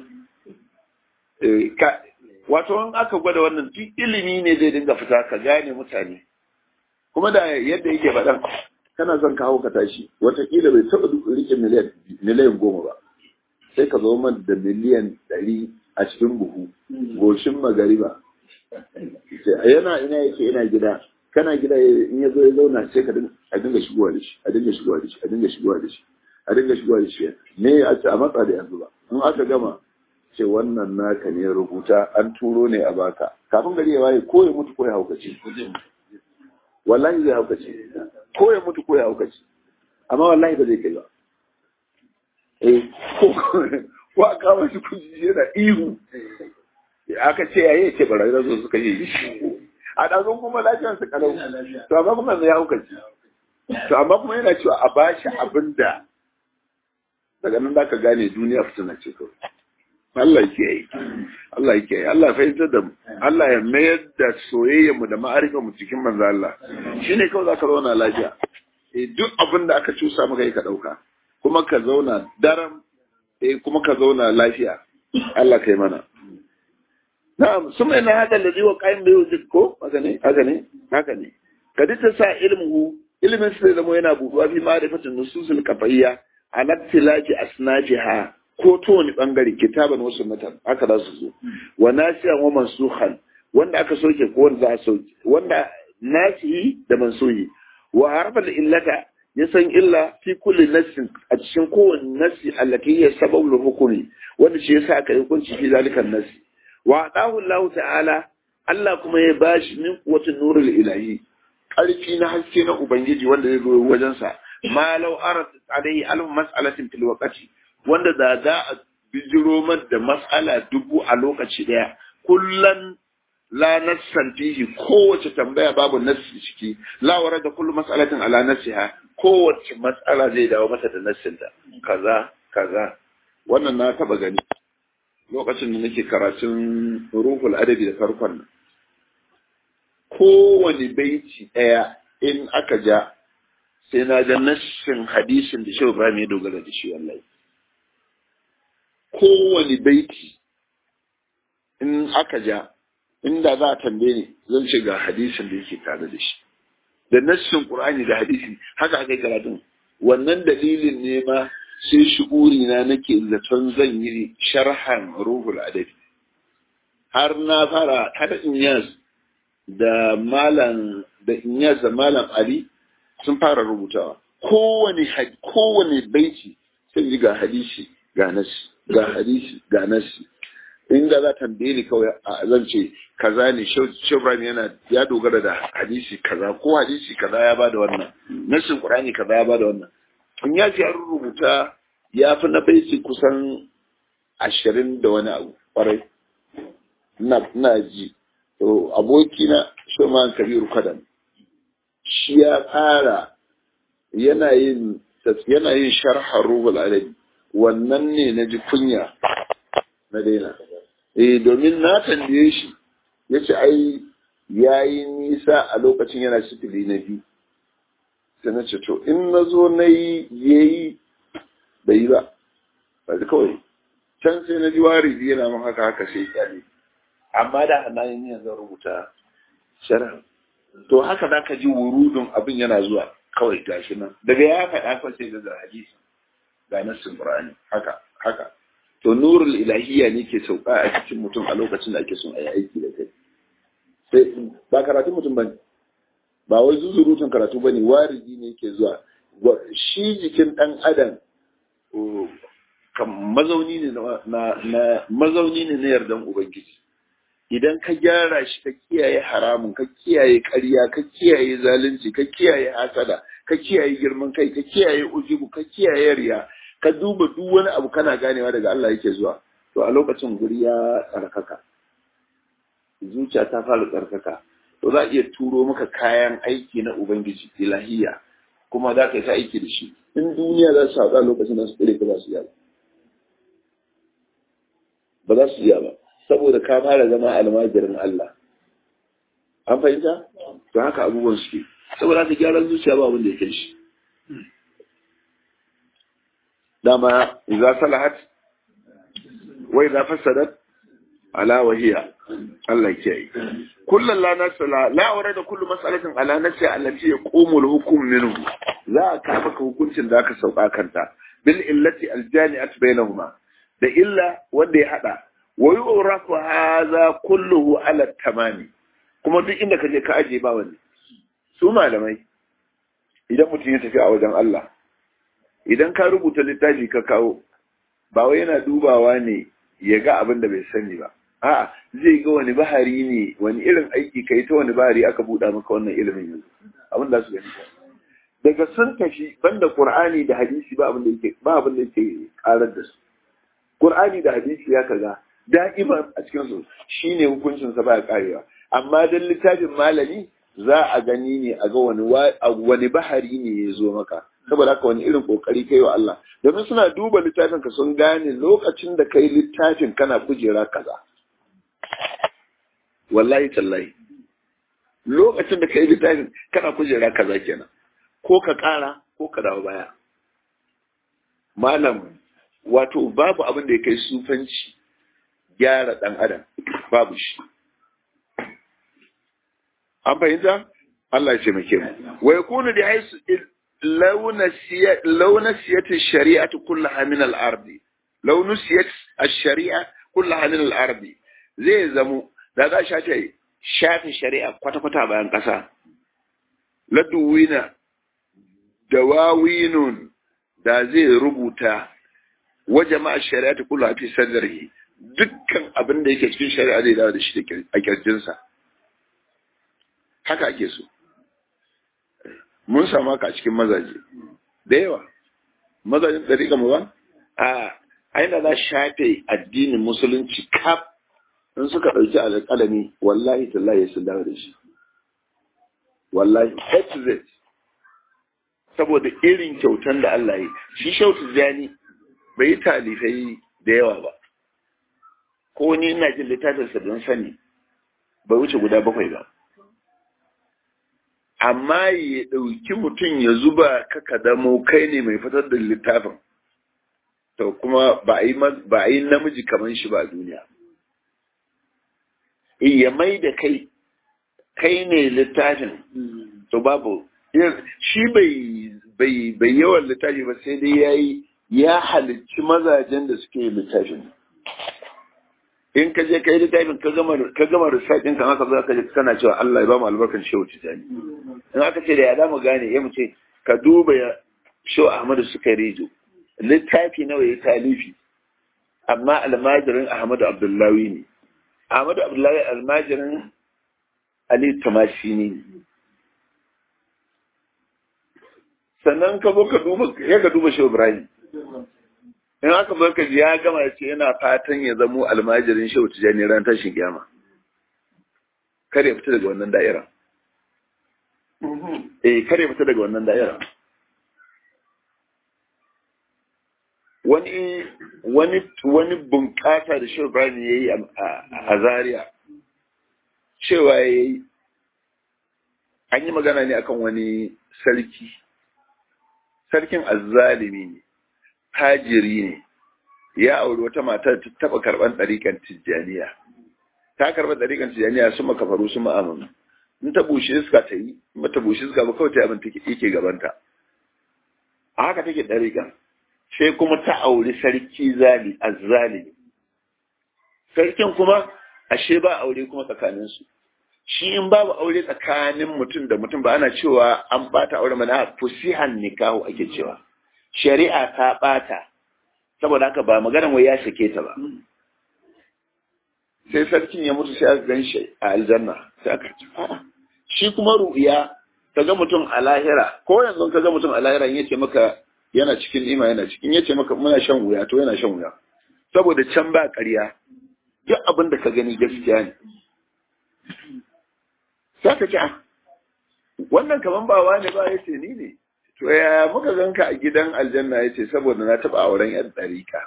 Wato in aka gwada wannan duk ilimi ne zai dinga fita ka gane mutane. Kuma da yadda yake faɗan kana son kawo ka tashi watakila bai taɓa rike miliyan miliyan goma ba sai ka zo man da miliyan ɗari a cikin buhu goshin magariba yana ina yake ina gida kana gida in ya zo ya zauna sai ka a dinga shigowa da shi a dinga shigowa da shi a dinga shigowa da shi a dinga shigowa da shi me a ce a matsa da yanzu ba in aka gama ce wannan naka ne rubuta an turo ne a baka kafin gari ya waye ko ya mutu ko ya haukace wallahi zai haukace ko ya mutu ko ya haukace amma wallahi ba zai kai ba eh ko a kama shi kuji yana ihu aka ce yayi ce barayi da su suka yi a ɗazun kuma lafiyar su kalau to amma kuma ya haukace to amma kuma yana cewa a bashi abin da daga nan zaka gane duniya fitina ce kawai Allah yake yi Allah yake yi Allah fahimtar da mu Allah ya mayar da soyayyar mu da ma'arifar mu cikin manzo Allah shine kawai zaka zauna lafiya eh duk abin da aka cusa maka yi ka dauka kuma ka zauna daram eh kuma ka zauna lafiya Allah kai mana na'am suma ina hada ladhi wa qaim bi wujud ko haka ne haka ne haka ne kadi ta sa ilmuhu ilmin sai zama yana buɗuwa fi ma'rifatin nususul kafayya ala tilaji asnajiha ko to wani bangare kitaban wasu matan haka za su zo wa nasiyan wa mansukhan wanda aka soke ko wanda za a soke wanda nasihi da mansuhi wa harfa da illata ya san illa fi kulli nassin a cikin kowane nassi allati ya sababul hukumi wanda shi yasa aka yi hukunci fi zalikan nassi wa adahu Allah ta'ala Allah kuma ya bashi min quwwatin nurul ilahi ƙarfi na haske na ubangiji wanda zai zo wajen sa ma law arat alayhi alf mas'alatin fil waqti wanda da za a bijiro da mas'ala dubu a lokaci daya kullan la nassan fihi kowace tambaya babu nassi ciki la wara da kullu mas'alatin ala nassiha kowace mas'ala zai dawo mata da nassinta kaza kaza wannan na taba gani lokacin da nake karatun ruhul adabi da farkon nan kowane baiti ɗaya in aka ja sai na ga nassin hadisin da shehu Ibrahim ya dogara da shi wallahi kowane baiti in aka ja inda za a tambaye ni zan ce ga hadisin da yake tare da shi da nassin Qur'ani da hadisi haka aka yi karatun wannan dalilin ne ma sai shi'uri na nake zaton zan yi sharhan ruhul adabi har na fara har inyas da malam da inyas da malam ali sun fara rubutawa kowane kowane baiti sai ji ga hadisi ga nasi ga hadisi ga nasi inda za tambaye ni kawai zan ce kaza ne shebran yana ya dogara da hadisi kaza ko hadisi kaza ya bada wannan nasin qur'ani kaza ya bada wannan in ya ce an rubuta ya fi na baiti kusan ashirin da wani abu kwarai na ji to abokina shoman kabiru kadan shi ya tsara yana yin yana yin sharhar ruhul alabi wannan ne na ji kunya na daina eh domin na tambaye shi ya ce ai ya yi nisa a lokacin yana sifili na biyu sai na ce to in na zo na yi ya yi bai yi ba ba kawai can sai na ji wari yana mun haka haka sai kyale amma da hannayen yin zan rubuta sharh to haka za ka ji wurudun abin yana zuwa kawai gashi nan daga ya faɗa fa sai ga hadisi ga nassin qur'ani haka haka to nurul ilahiyya ne ke sauka a cikin mutum a lokacin da ake son a yi aiki da kai sai ba karatun mutum bane ba wai zuzurutun karatu bane waridi ne ke zuwa shi jikin dan adam mazauni ne na mazauni ne na yardan ubangiji idan ka gyara shi ka kiyaye haramun ka kiyaye ƙarya ka kiyaye zalunci ka kiyaye hasada ka kiyaye girman kai ka kiyaye ujubu ka kiyaye riya ka duba duk wani abu kana ganewa daga Allah yake zuwa to a lokacin guri ya tsarkaka zuciya ta fara tsarkaka to za a iya turo maka kayan aiki na ubangiji ilahiya kuma za ka yi ta aiki da shi in duniya za su haɗa lokacin da su tsire ka ba su iya ba za su iya ba saboda ka fara zama almajirin Allah an fahimta to haka abubuwan suke saboda haka gyaran zuciya ba abin da ya kai shi dama idza salahat wa idza fasadat ala wahiya Allah ke yi kullum la nasala la wara da kullu mas'alatin ala nasi allati yaqumu al-hukm minhu za a ka maka hukuncin da aka sauka kanta bil illati al-jani'at bainahuma da illa wanda ya hada wa yu'rafu hadha kulluhu ala tamami kuma duk inda ka je ka aje ba wani su malamai idan mutum ya tafi a wajen Allah idan ka rubuta littafi ka kawo ba wai yana dubawa ne ya ga abin da bai sani ba a'a zai ga wani bahari ne wani irin aiki kai ta wani bahari aka buɗa maka wannan ilimin yanzu abin da su gani daga sun tafi banda qur'ani da hadisi ba abin da yake ba abin da yake karar da su qur'ani da hadisi ya kaga da'iman a cikin su shine hukuncin sa baya karewa amma dan littafin malami za a gani ne a ga wani wani bahari ne ya zo maka saboda haka wani irin kokari kai wa Allah domin suna duba littafin ka sun gane lokacin da kai littafin kana kujera kaza wallahi tallahi lokacin da kai littafin kana kujera kaza kenan ko ka kara ko ka dawo baya malam wato babu abin da ya kai sufanci gyara dan adam babu shi an fahimta Allah ya ce muke mu wa yakunu da haisu لو نسيت لو نسيت الشريعة كلها من الأرض لو نسيت الشريعة كلها من الأرض زي زمو da za sha ce shafi shari'a kwata-kwata bayan ƙasa laduwina dawawinun da zai rubuta wa jama'a shari'a ta kula fi sadari dukkan abin da yake cikin shari'a zai dawo da shi a kirjinsa haka ake so mun samu haka a cikin mazaje da yawa mazajin ɗariƙa mu ba a aina za shafe addinin musulunci kaf in suka ɗauki alƙalami wallahi tallahi sun dawo da shi wallahi z saboda irin kyautan da Allah yi shi shautu jani bai yi talifai da yawa ba ko ni ina jin littafinsa don sani bai wuce guda bakwai ba amma ya ɗauki mutum ya zuba ka damo kai ne mai fitar da littafin to kuma ba a yi namiji kamar shi ba a duniya ya mai da kai kai ne littafin to babu shi bai yawan littafi ba sai dai ya yi ya halicci mazajen da suke littafin in ka je ka yi littafin ka gama research ɗin kan aka zo ka je kana cewa Allah ya ba mu albarkan shehu tijani in aka ce da ya damu gane ya mu ce ka duba ya shehu Ahmadu suka rijo littafi nawa ya talifi amma almajirin Ahmadu Abdullahi ne Ahmadu Abdullahi almajirin Ali Tamashi ne sannan ka zo ka duba ya ka duba shehu Ibrahim in aka baka ji ya gama ya ce yana fatan ya zamo almajirin shehu tijani ran tashin kiyama kar ya fita daga wannan da'ira eh kar ya fita daga wannan da'ira wani wani wani bunƙasa da shehu ibrahim ya yi a zaria cewa ya yi an yi magana ne akan wani sarki sarkin azzalimi ne hajiri ne ya auri wata mata ta taba karban ɗariƙan tijjaniya ta karɓa ɗariƙan tijjaniya su makafaru su ma'amunu in ta bushe iska ta yi in ba ta bushe iska ba kawai ta abin take yake gabanta a haka take ɗariƙan sai kuma ta auri sarki zali azzalimi sarkin kuma ashe ba aure kuma tsakaninsu shi in babu aure tsakanin mutum da mutum ba ana cewa an bata aure mana fusihan nikahu ake cewa shari'a ta ɓata saboda haka ba maganan wai ya sake ta ba sai sarkin ya mutu sai aka gan shi a aljanna sai aka ce shi kuma ru'ya ka ga mutum a lahira ko yanzu ka ga mutum a lahira in yace maka yana cikin ima yana cikin yace maka muna shan wuya to yana shan wuya saboda can ba ƙarya duk abin da ka gani gaskiya ne sai ka ce wannan kaman ba wani ba yace ni ne to ya muka ganka a gidan aljanna ya ce saboda na taɓa auren yan ɗarika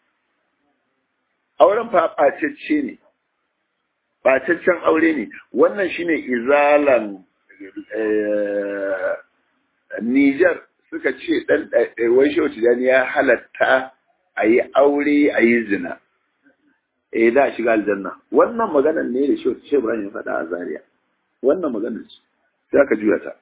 auren fa ɓacecce ne ɓacaccen aure ne wannan shine izalan Nijar suka ce ɗan wai shehu tijani ya halatta a yi aure a yi zina eh da shiga aljanna wannan maganar ne da shi shi Ibrahim ya faɗa a Zaria wannan maganar ce sai aka juya ta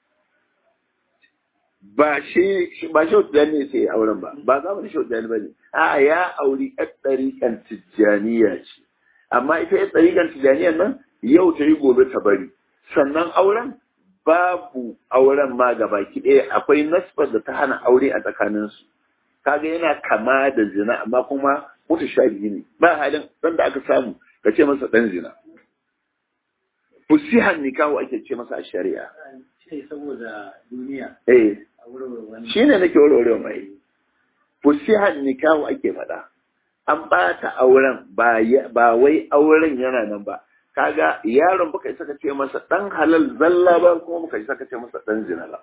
ba shi ba shi wata ne sai auren ba ba za mu da shi wata ba ne a ya auri yar ɗariƙan tijjaniya ce amma ita yar ɗariƙan tijjaniyan nan yau ta yi gobe ta bari sannan auren babu auren ma gaba ki ɗaya akwai nasbar da ta hana aure a tsakaninsu kaga yana kama da zina amma kuma mutu shabihi ne ba halin ɗan da aka samu ka ce masa ɗan zina fusihan nikahu ake ce masa a shari'a saboda duniya eh shi ne nake warware mai fusihan nikahu ake faɗa an ɓata auren ba wai auren yana nan ba kaga yaron baka isa ka ce masa dan halal zalla ba kuma baka isa ka ce masa dan zina ba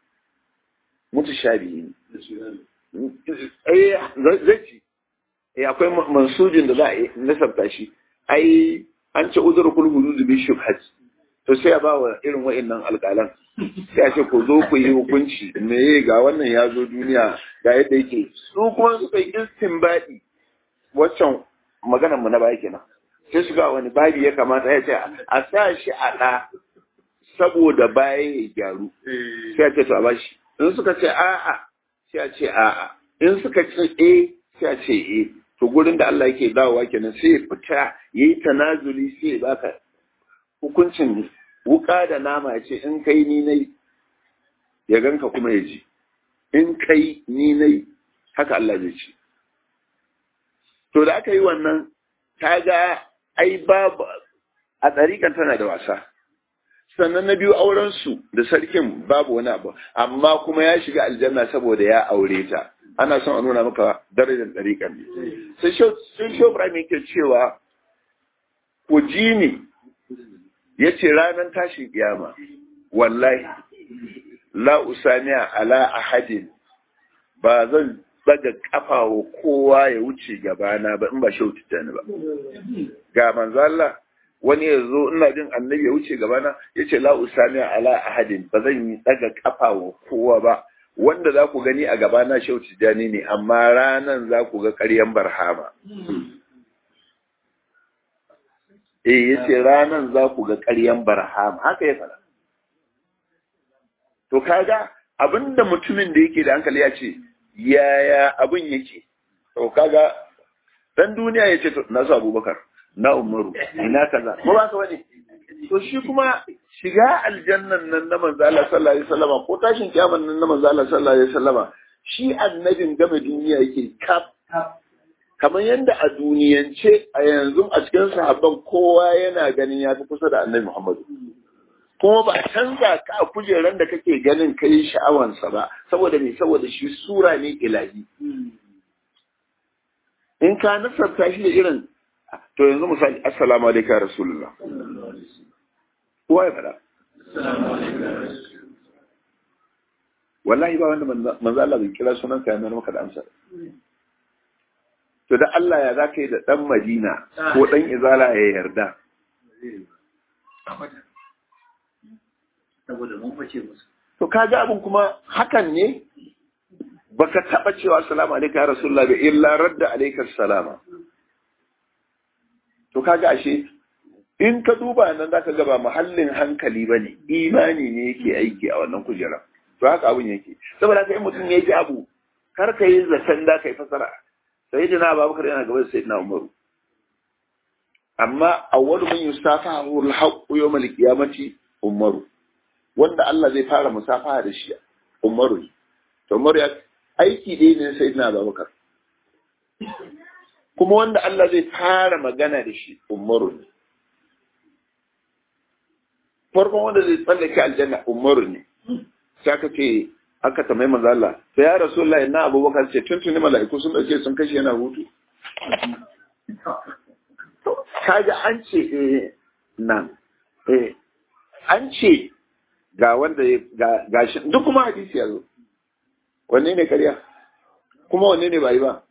mutu shabihi ne eh zai ci eh akwai mansujin da za a nasabta shi ai an ce uzur kul hudud bi shubhat to sai a bawa irin wa'annan alƙalan sai a ce ko zo ku yi hukunci me ga wannan ya zo duniya ga yadda yake su kuma suka yi istinbadi waccan maganar mu na baya kenan sai su ga wani babi ya kamata ya ce a sa shi a ɗa saboda baya ya gyaru sai a ce to a bashi in suka ce a'a sai a ce a'a in suka ce e sai a ce e to gurin da Allah yake dawowa kenan sai ya fita yayi tanazuli sai ya baka hukuncin wuka da nama ya ce in kai ni nai ya ganka kuma ya ji in kai ni nai haka Allah zai ce to da aka yi wannan ta ga ai babu a tsarikan tana da wasa sannan na biyu aurensu da sarkin babu wani abu amma kuma ya shiga aljanna saboda ya aure ta ana son a nuna maka darajar tsarikan ne sai shi Ibrahim yake cewa ku ji ni ya ce ranar tashin kiyama wallahi la usaniya ala ahadin ba zan daga kafa wa kowa ya wuce gabana ba in ba shautu ni ba ga manzo Allah wani ya zo ina jin annabi ya wuce gabana ya ce la usani ala ahadin ba zan yi daga kafa wa kowa ba wanda za ku gani a gabana shautu jani ne amma ranan za ku ga ƙaryan barhama eh ya ce ranan za ku ga ƙaryan barhama haka ya fara to kaga abinda mutumin da yake da hankali ya ce yaya abin yake to kaga dan duniya ya ce na su abubakar na umaru ina kaza ko ba ka wani to shi kuma shiga aljannan nan na manzo Allah sallallahu alaihi wasallama ko tashin kiyaman nan na manzo Allah sallallahu alaihi wasallama shi annabin game duniya yake kaf kamar yadda a duniyance a yanzu a cikin sahabban kowa yana ganin ya fi kusa da annabi Muhammadu kuma ba canza ka a kujeran da kake ganin kai sha'awansa ba saboda me saboda shi sura ne ilahi in ka nasarta shi da irin to yanzu misali assalamu alaikum ya rasulullah kowa ya faɗa wallahi ba wanda manzo Allah bai kira sunan ka yana maka da amsa to da Allah ya zaka yi da dan Madina ko dan Izala ya yarda saboda mun face musu to kaga abin kuma hakan ne baka taba cewa assalamu alaikum ya rasulullah bi illa radda alayka salama to kaga ashe in ka duba nan zaka ga ba muhallin hankali bane imani ne yake aiki a wannan kujera to haka abin yake saboda haka in mutum ya ji abu kar ka yi zaton da kai fasara sayyidina abubakar yana gaba da sayyidina umaru amma awwalu man yusafahu al-haqqu yawm al-qiyamati umaru wanda Allah zai fara musafaha da shi umaru to umaru ya aiki dai ne sayyidina abubakar kuma wanda Allah zai fara magana da shi umaru ne farkon wanda zai tsallake aljanna umaru ne sai aka ce aka tambayi manzo Allah sai ya rasulullahi na abubakar ce tuntuni mala'iku sun dauke sun kashe yana hutu kaga an ce eh nan eh an ce ga wanda ga gashi duk kuma hadisi ya zo wanne ne kariya kuma wanne ne ba yi ba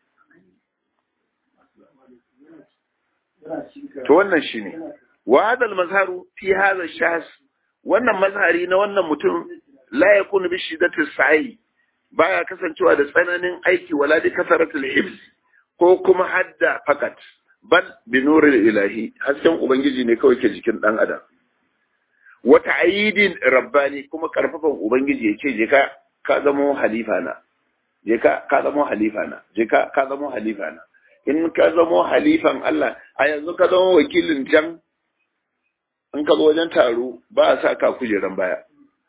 to wannan shine wa hadal mazharu fi hadha shahs wannan mazhari na wannan mutum la yakunu bi shiddati sa'i baya kasancewa da tsananin aiki wala bi kasaratul hibs ko kuma hadda fakat bal bi nuril ilahi hasken ubangiji ne kawai ke jikin dan adam wata aidin rabbani kuma karfafan ubangiji ya ce je ka ka zamo halifa na je ka ka zamo halifa na je ka ka zamo halifa na in ka zamo halifan Allah a yanzu ka zamo wakilin can in ka zo wajen taro ba a sa ka kujeran baya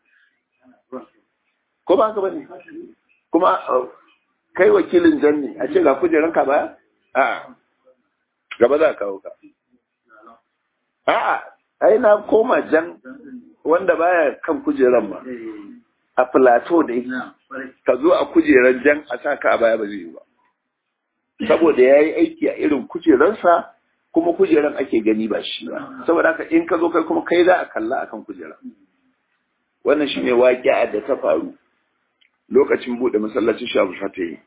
ko ba haka bane kuma kai wakilin jan ne a ce ga kujeran ka baya a gaba za ka kawo ka a'a ai na koma jan wanda baya kan kujeran ma a plateau dai ka zo a kujeran jan a sa ka a baya ba zai yi ba saboda ya yi aiki a irin kujeransa kuma kujeran ake gani ba shi ba saboda haka in ka zo kai kuma kai za a kalla akan kujera wannan shine waƙi'a da ta faru lokacin buɗe masallacin shabu fata yi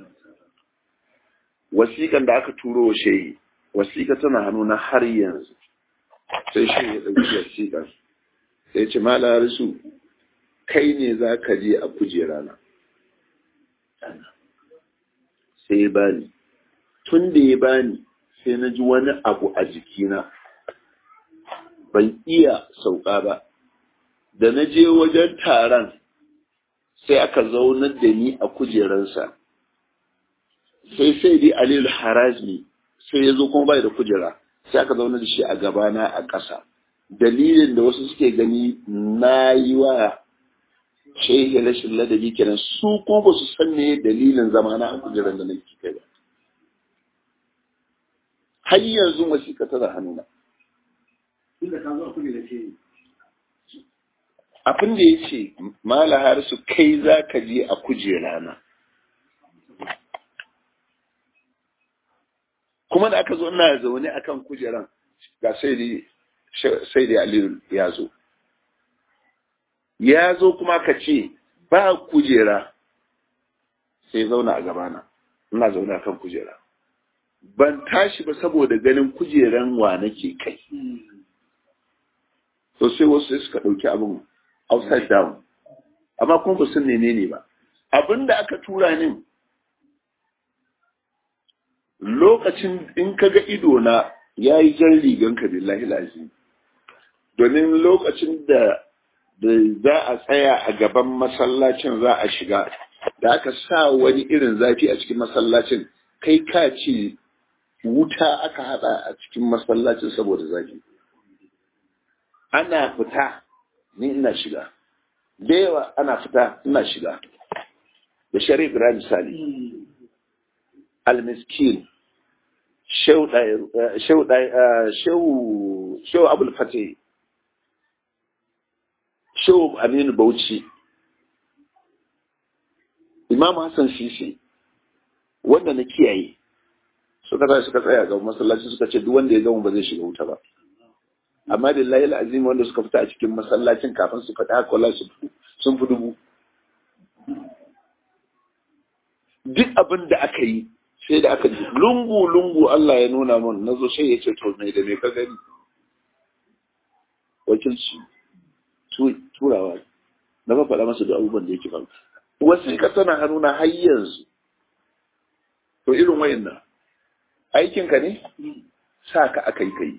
wasiƙan da aka turo wa shehi wasiƙa tana hannuna har yanzu sai shi ya ɗauki wasiƙar sai ce mala risu kai ne za ka je a kujera na sai ya bani tun da ya bani sai na ji wani abu a jikina ban iya sauka ba da na je wajen taron sai aka zaunar da ni a kujeransa sai sai dai alilu harazmi sai ya zo kuma bai da kujera sai aka zaunar da shi a gabana a ƙasa dalilin da wasu suke gani na yi wa shehi rashin ladabi kenan su kuma ba su san me dalilin zamana a kujeran da nake kai ba har yanzu wasiƙa tana hannuna abin da ya ce mala harisu kai za ka je a kujera na kuma da aka zo ina zaune akan kujeran ga sai da aliyu ya zo ya zo kuma ka ce ba kujera sai zauna a gabana ina zaune akan kujera ban tashi ba saboda ganin kujeran wa nake kai to sai wasu sai suka ɗauki abin upside down amma kuma ba sun nene ne ba abin da aka tura ni lokacin in ka ga idona ya yi jan rigan ka billahi lazim domin lokacin da da za a tsaya a gaban masallacin za a shiga da aka sa wani irin zafi a cikin masallacin kai ka ce wuta aka hada a cikin masallacin saboda zafi ana fita ni ina shiga da yawa ana fita ina shiga da sharif ibrahim sali almiskin shehu abul fatih shehu aminu bauchi imam hassan sisi wanda na kiyaye suka tashi suka tsaya ga masallaci suka ce duk wanda ya gama ba zai shiga wuta ba amma lillahi al'azim wanda suka fita a cikin masallacin kafin su faɗi haka wallahi sun fi dubu duk abin da aka yi sai da aka ji lungu lungu Allah ya nuna mun nazo sai ya ce to mai da me ka gani wakilci turawa na ba faɗa masa da abubuwan da yake faru wasiƙa tana hannuna har yanzu to irin wayannan aikinka ne sa ka aka yi kai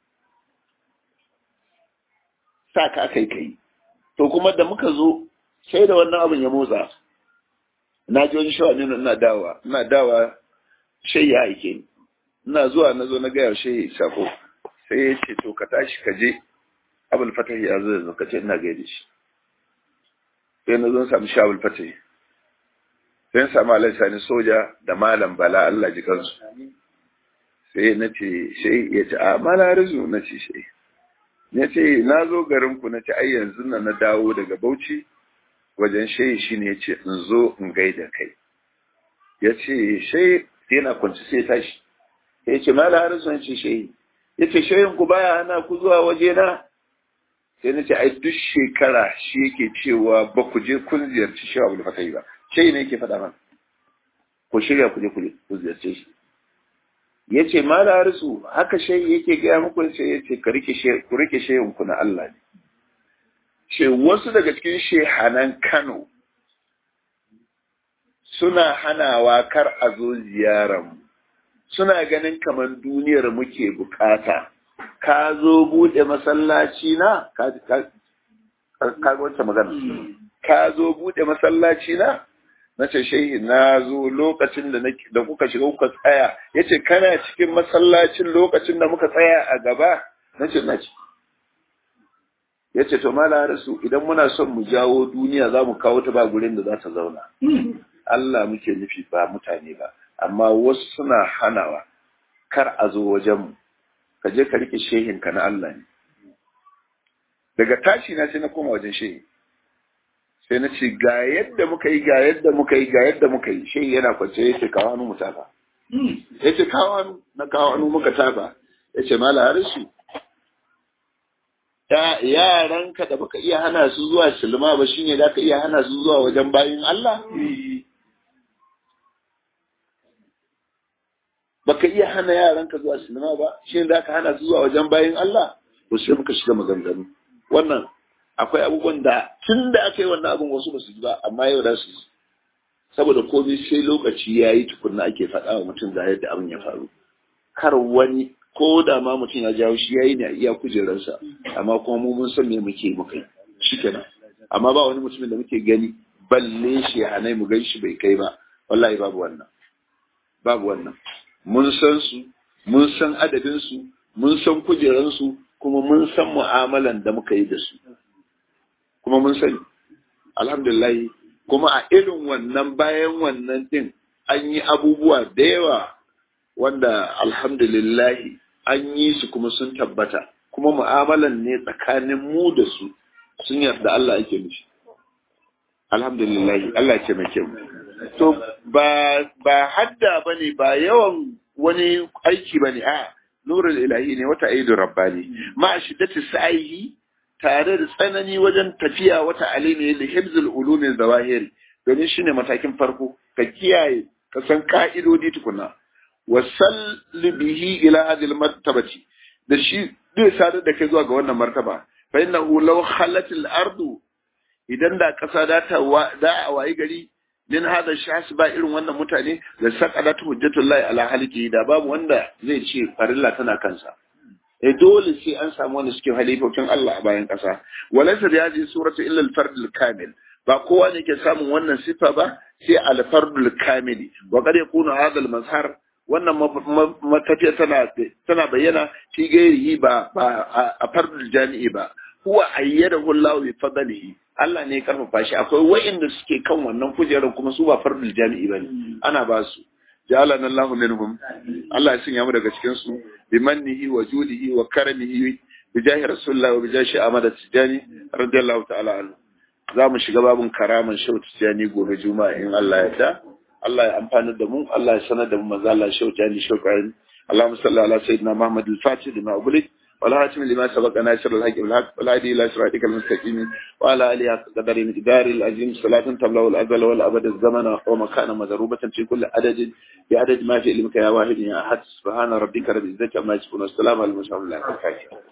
sa ka aka yi kai to kuma da muka zo sai da wannan abin ya motsa na ji wani shawa ne ina dawa ina dawa shai ya aike ni ina zuwa na zo na gaya shai sako sai ya ce to ka tashi ka je abul fatah ya zo yanzu ka ce ina gaida shi sai na zo samu shi abul fatah sai na samu alai sani soja da malam bala Allah ji kansu sai na ce shai ya ce a mala rizu na ce shai ya ce na zo garinku na ce ai yanzu na na dawo daga bauchi wajen shayi shi ne ya ce in zo in gaida kai ya ce shayi yana kwanci sai tashi ya ce mala harisun ya ce shayi ya ce shayin ku baya hana ku zuwa waje na sai na ce ai duk shekara shi yake cewa ba ku je kun ziyarci shi abu da fata yi ba shayi ne yake faɗa mana ku shirya ku je ku ziyarce shi ya ce mala harisu haka shayi yake gaya muku ya ce ya ce ku rike shayin ku na Allah ne ce wasu daga cikin shehanan Kano suna hanawa kar a zo ziyaran suna ganin kamar duniyar muke bukata ka zo bude masallaci na ka ka wacce magana ka zo bude masallaci na na ce shehi na zo lokacin da da kuka shiga kuka tsaya yace kana cikin masallacin lokacin da muka tsaya a gaba na ce na ci yace to mala rasu idan muna son mu jawo duniya za mu kawo ta ba gurin da za ta zauna Allah muke nufi ba mutane ba amma wasu suna hanawa kar a zo wajenmu ka je ka rike shehinka na Allah ne daga tashi na sai na koma wajen shehi sai na ce ga yadda muka yi ga yadda muka yi ga yadda muka yi shehi yana kwance ya ce kawo hannu mu tafa ya ce kawo hannu na kawo hannu muka tafa ya ce mala harisu yaranka da baka iya hana su zuwa silma ba shine da ka iya hana su zuwa wajen bayin Allah baka iya hana yaranka zuwa sinima ba shi da ka hana su zuwa wajen bayan Allah to sai muka shiga maganganu wannan akwai abubuwan da tun da aka yi wannan abin wasu ba su ji ba amma yau da su saboda komai sai lokaci ya yi tukunna ake faɗa wa mutum da yadda abin ya faru kar wani ko da ma mutum ya jawo shi ya yi ne a iya kujerarsa amma kuma mu mun san me muke muka yi shikenan amma ba wani mutumin da muke gani balle shi hanai mu gan shi bai kai ba wallahi babu wannan babu wannan mun san su mun san adadinsu mun san kujeransu kuma mun san mu'amalan da muka yi da su kuma mun sani alhamdulillah kuma a irin wannan bayan wannan din an yi abubuwa da yawa wanda alhamdulillah an yi su kuma sun tabbata kuma mu'amalan ne tsakanin mu da su sun yarda Allah ake nufi alhamdulillah Allah ce mai kyau to ba ba hadda bane ba yawan wani aiki bane a nurul ilahi ne wata aidu rabbani ma shiddati sa'ihi tare da tsanani wajen tafiya wata alimi li hibzul ulumi zawahiri domin shine matakin farko ka kiyaye ka san ka'idodi tukuna wasal bihi ila hadhihi martabati da shi zai sadar da kai zuwa ga wannan martaba fa innahu law khalatil ardu idan da kasa da ta da a wayi gari min hada shahs ba irin wannan mutane da saqadat hujjatullahi ala haliki da babu wanda zai ce farilla tana kansa eh dole sai an samu wanda suke halifofin Allah a bayan kasa walaysa da yaji suratu illa al-fard al-kamil ba kowa ne ke samun wannan sifa ba sai al-fard al-kamili wa qad yakunu hadha al-mazhar wannan matafiya tana tana bayyana fi gairihi ba ba a fardul jami'i ba huwa ayyadahu Allah bi fadlihi Allah ne ya karfafa shi akwai wa'inda suke kan wannan kujerar kuma su ba fardul jami'i bane ana ba su ja'alana Allahu minhum Allah ya sanya mu daga cikin su bi mannihi wa judihi wa karamihi bi jahi rasulullah wa bi jahi Ahmad Tijani radiyallahu ta'ala anhu za mu shiga babun karaman Shehu Tijani gobe juma'a in Allah ya ta Allah ya amfana da mu Allah ya sanar da mu manzo Allah Shehu Tijani Shehu Karim اللهم صل على سيدنا محمد الفاتح لما أغلق والهاتم لما سبق ناصر الحق بالحق والهادي الى صراطك المستقيم وعلى اله قدر مقدار العظيم صلاة تبلغ الازل والابد الزمن ومكان مضروبة في كل عدد بعدد ما في علمك يا واحد يا احد سبحان ربك رب العزة عما يصفون والسلام على المرسلين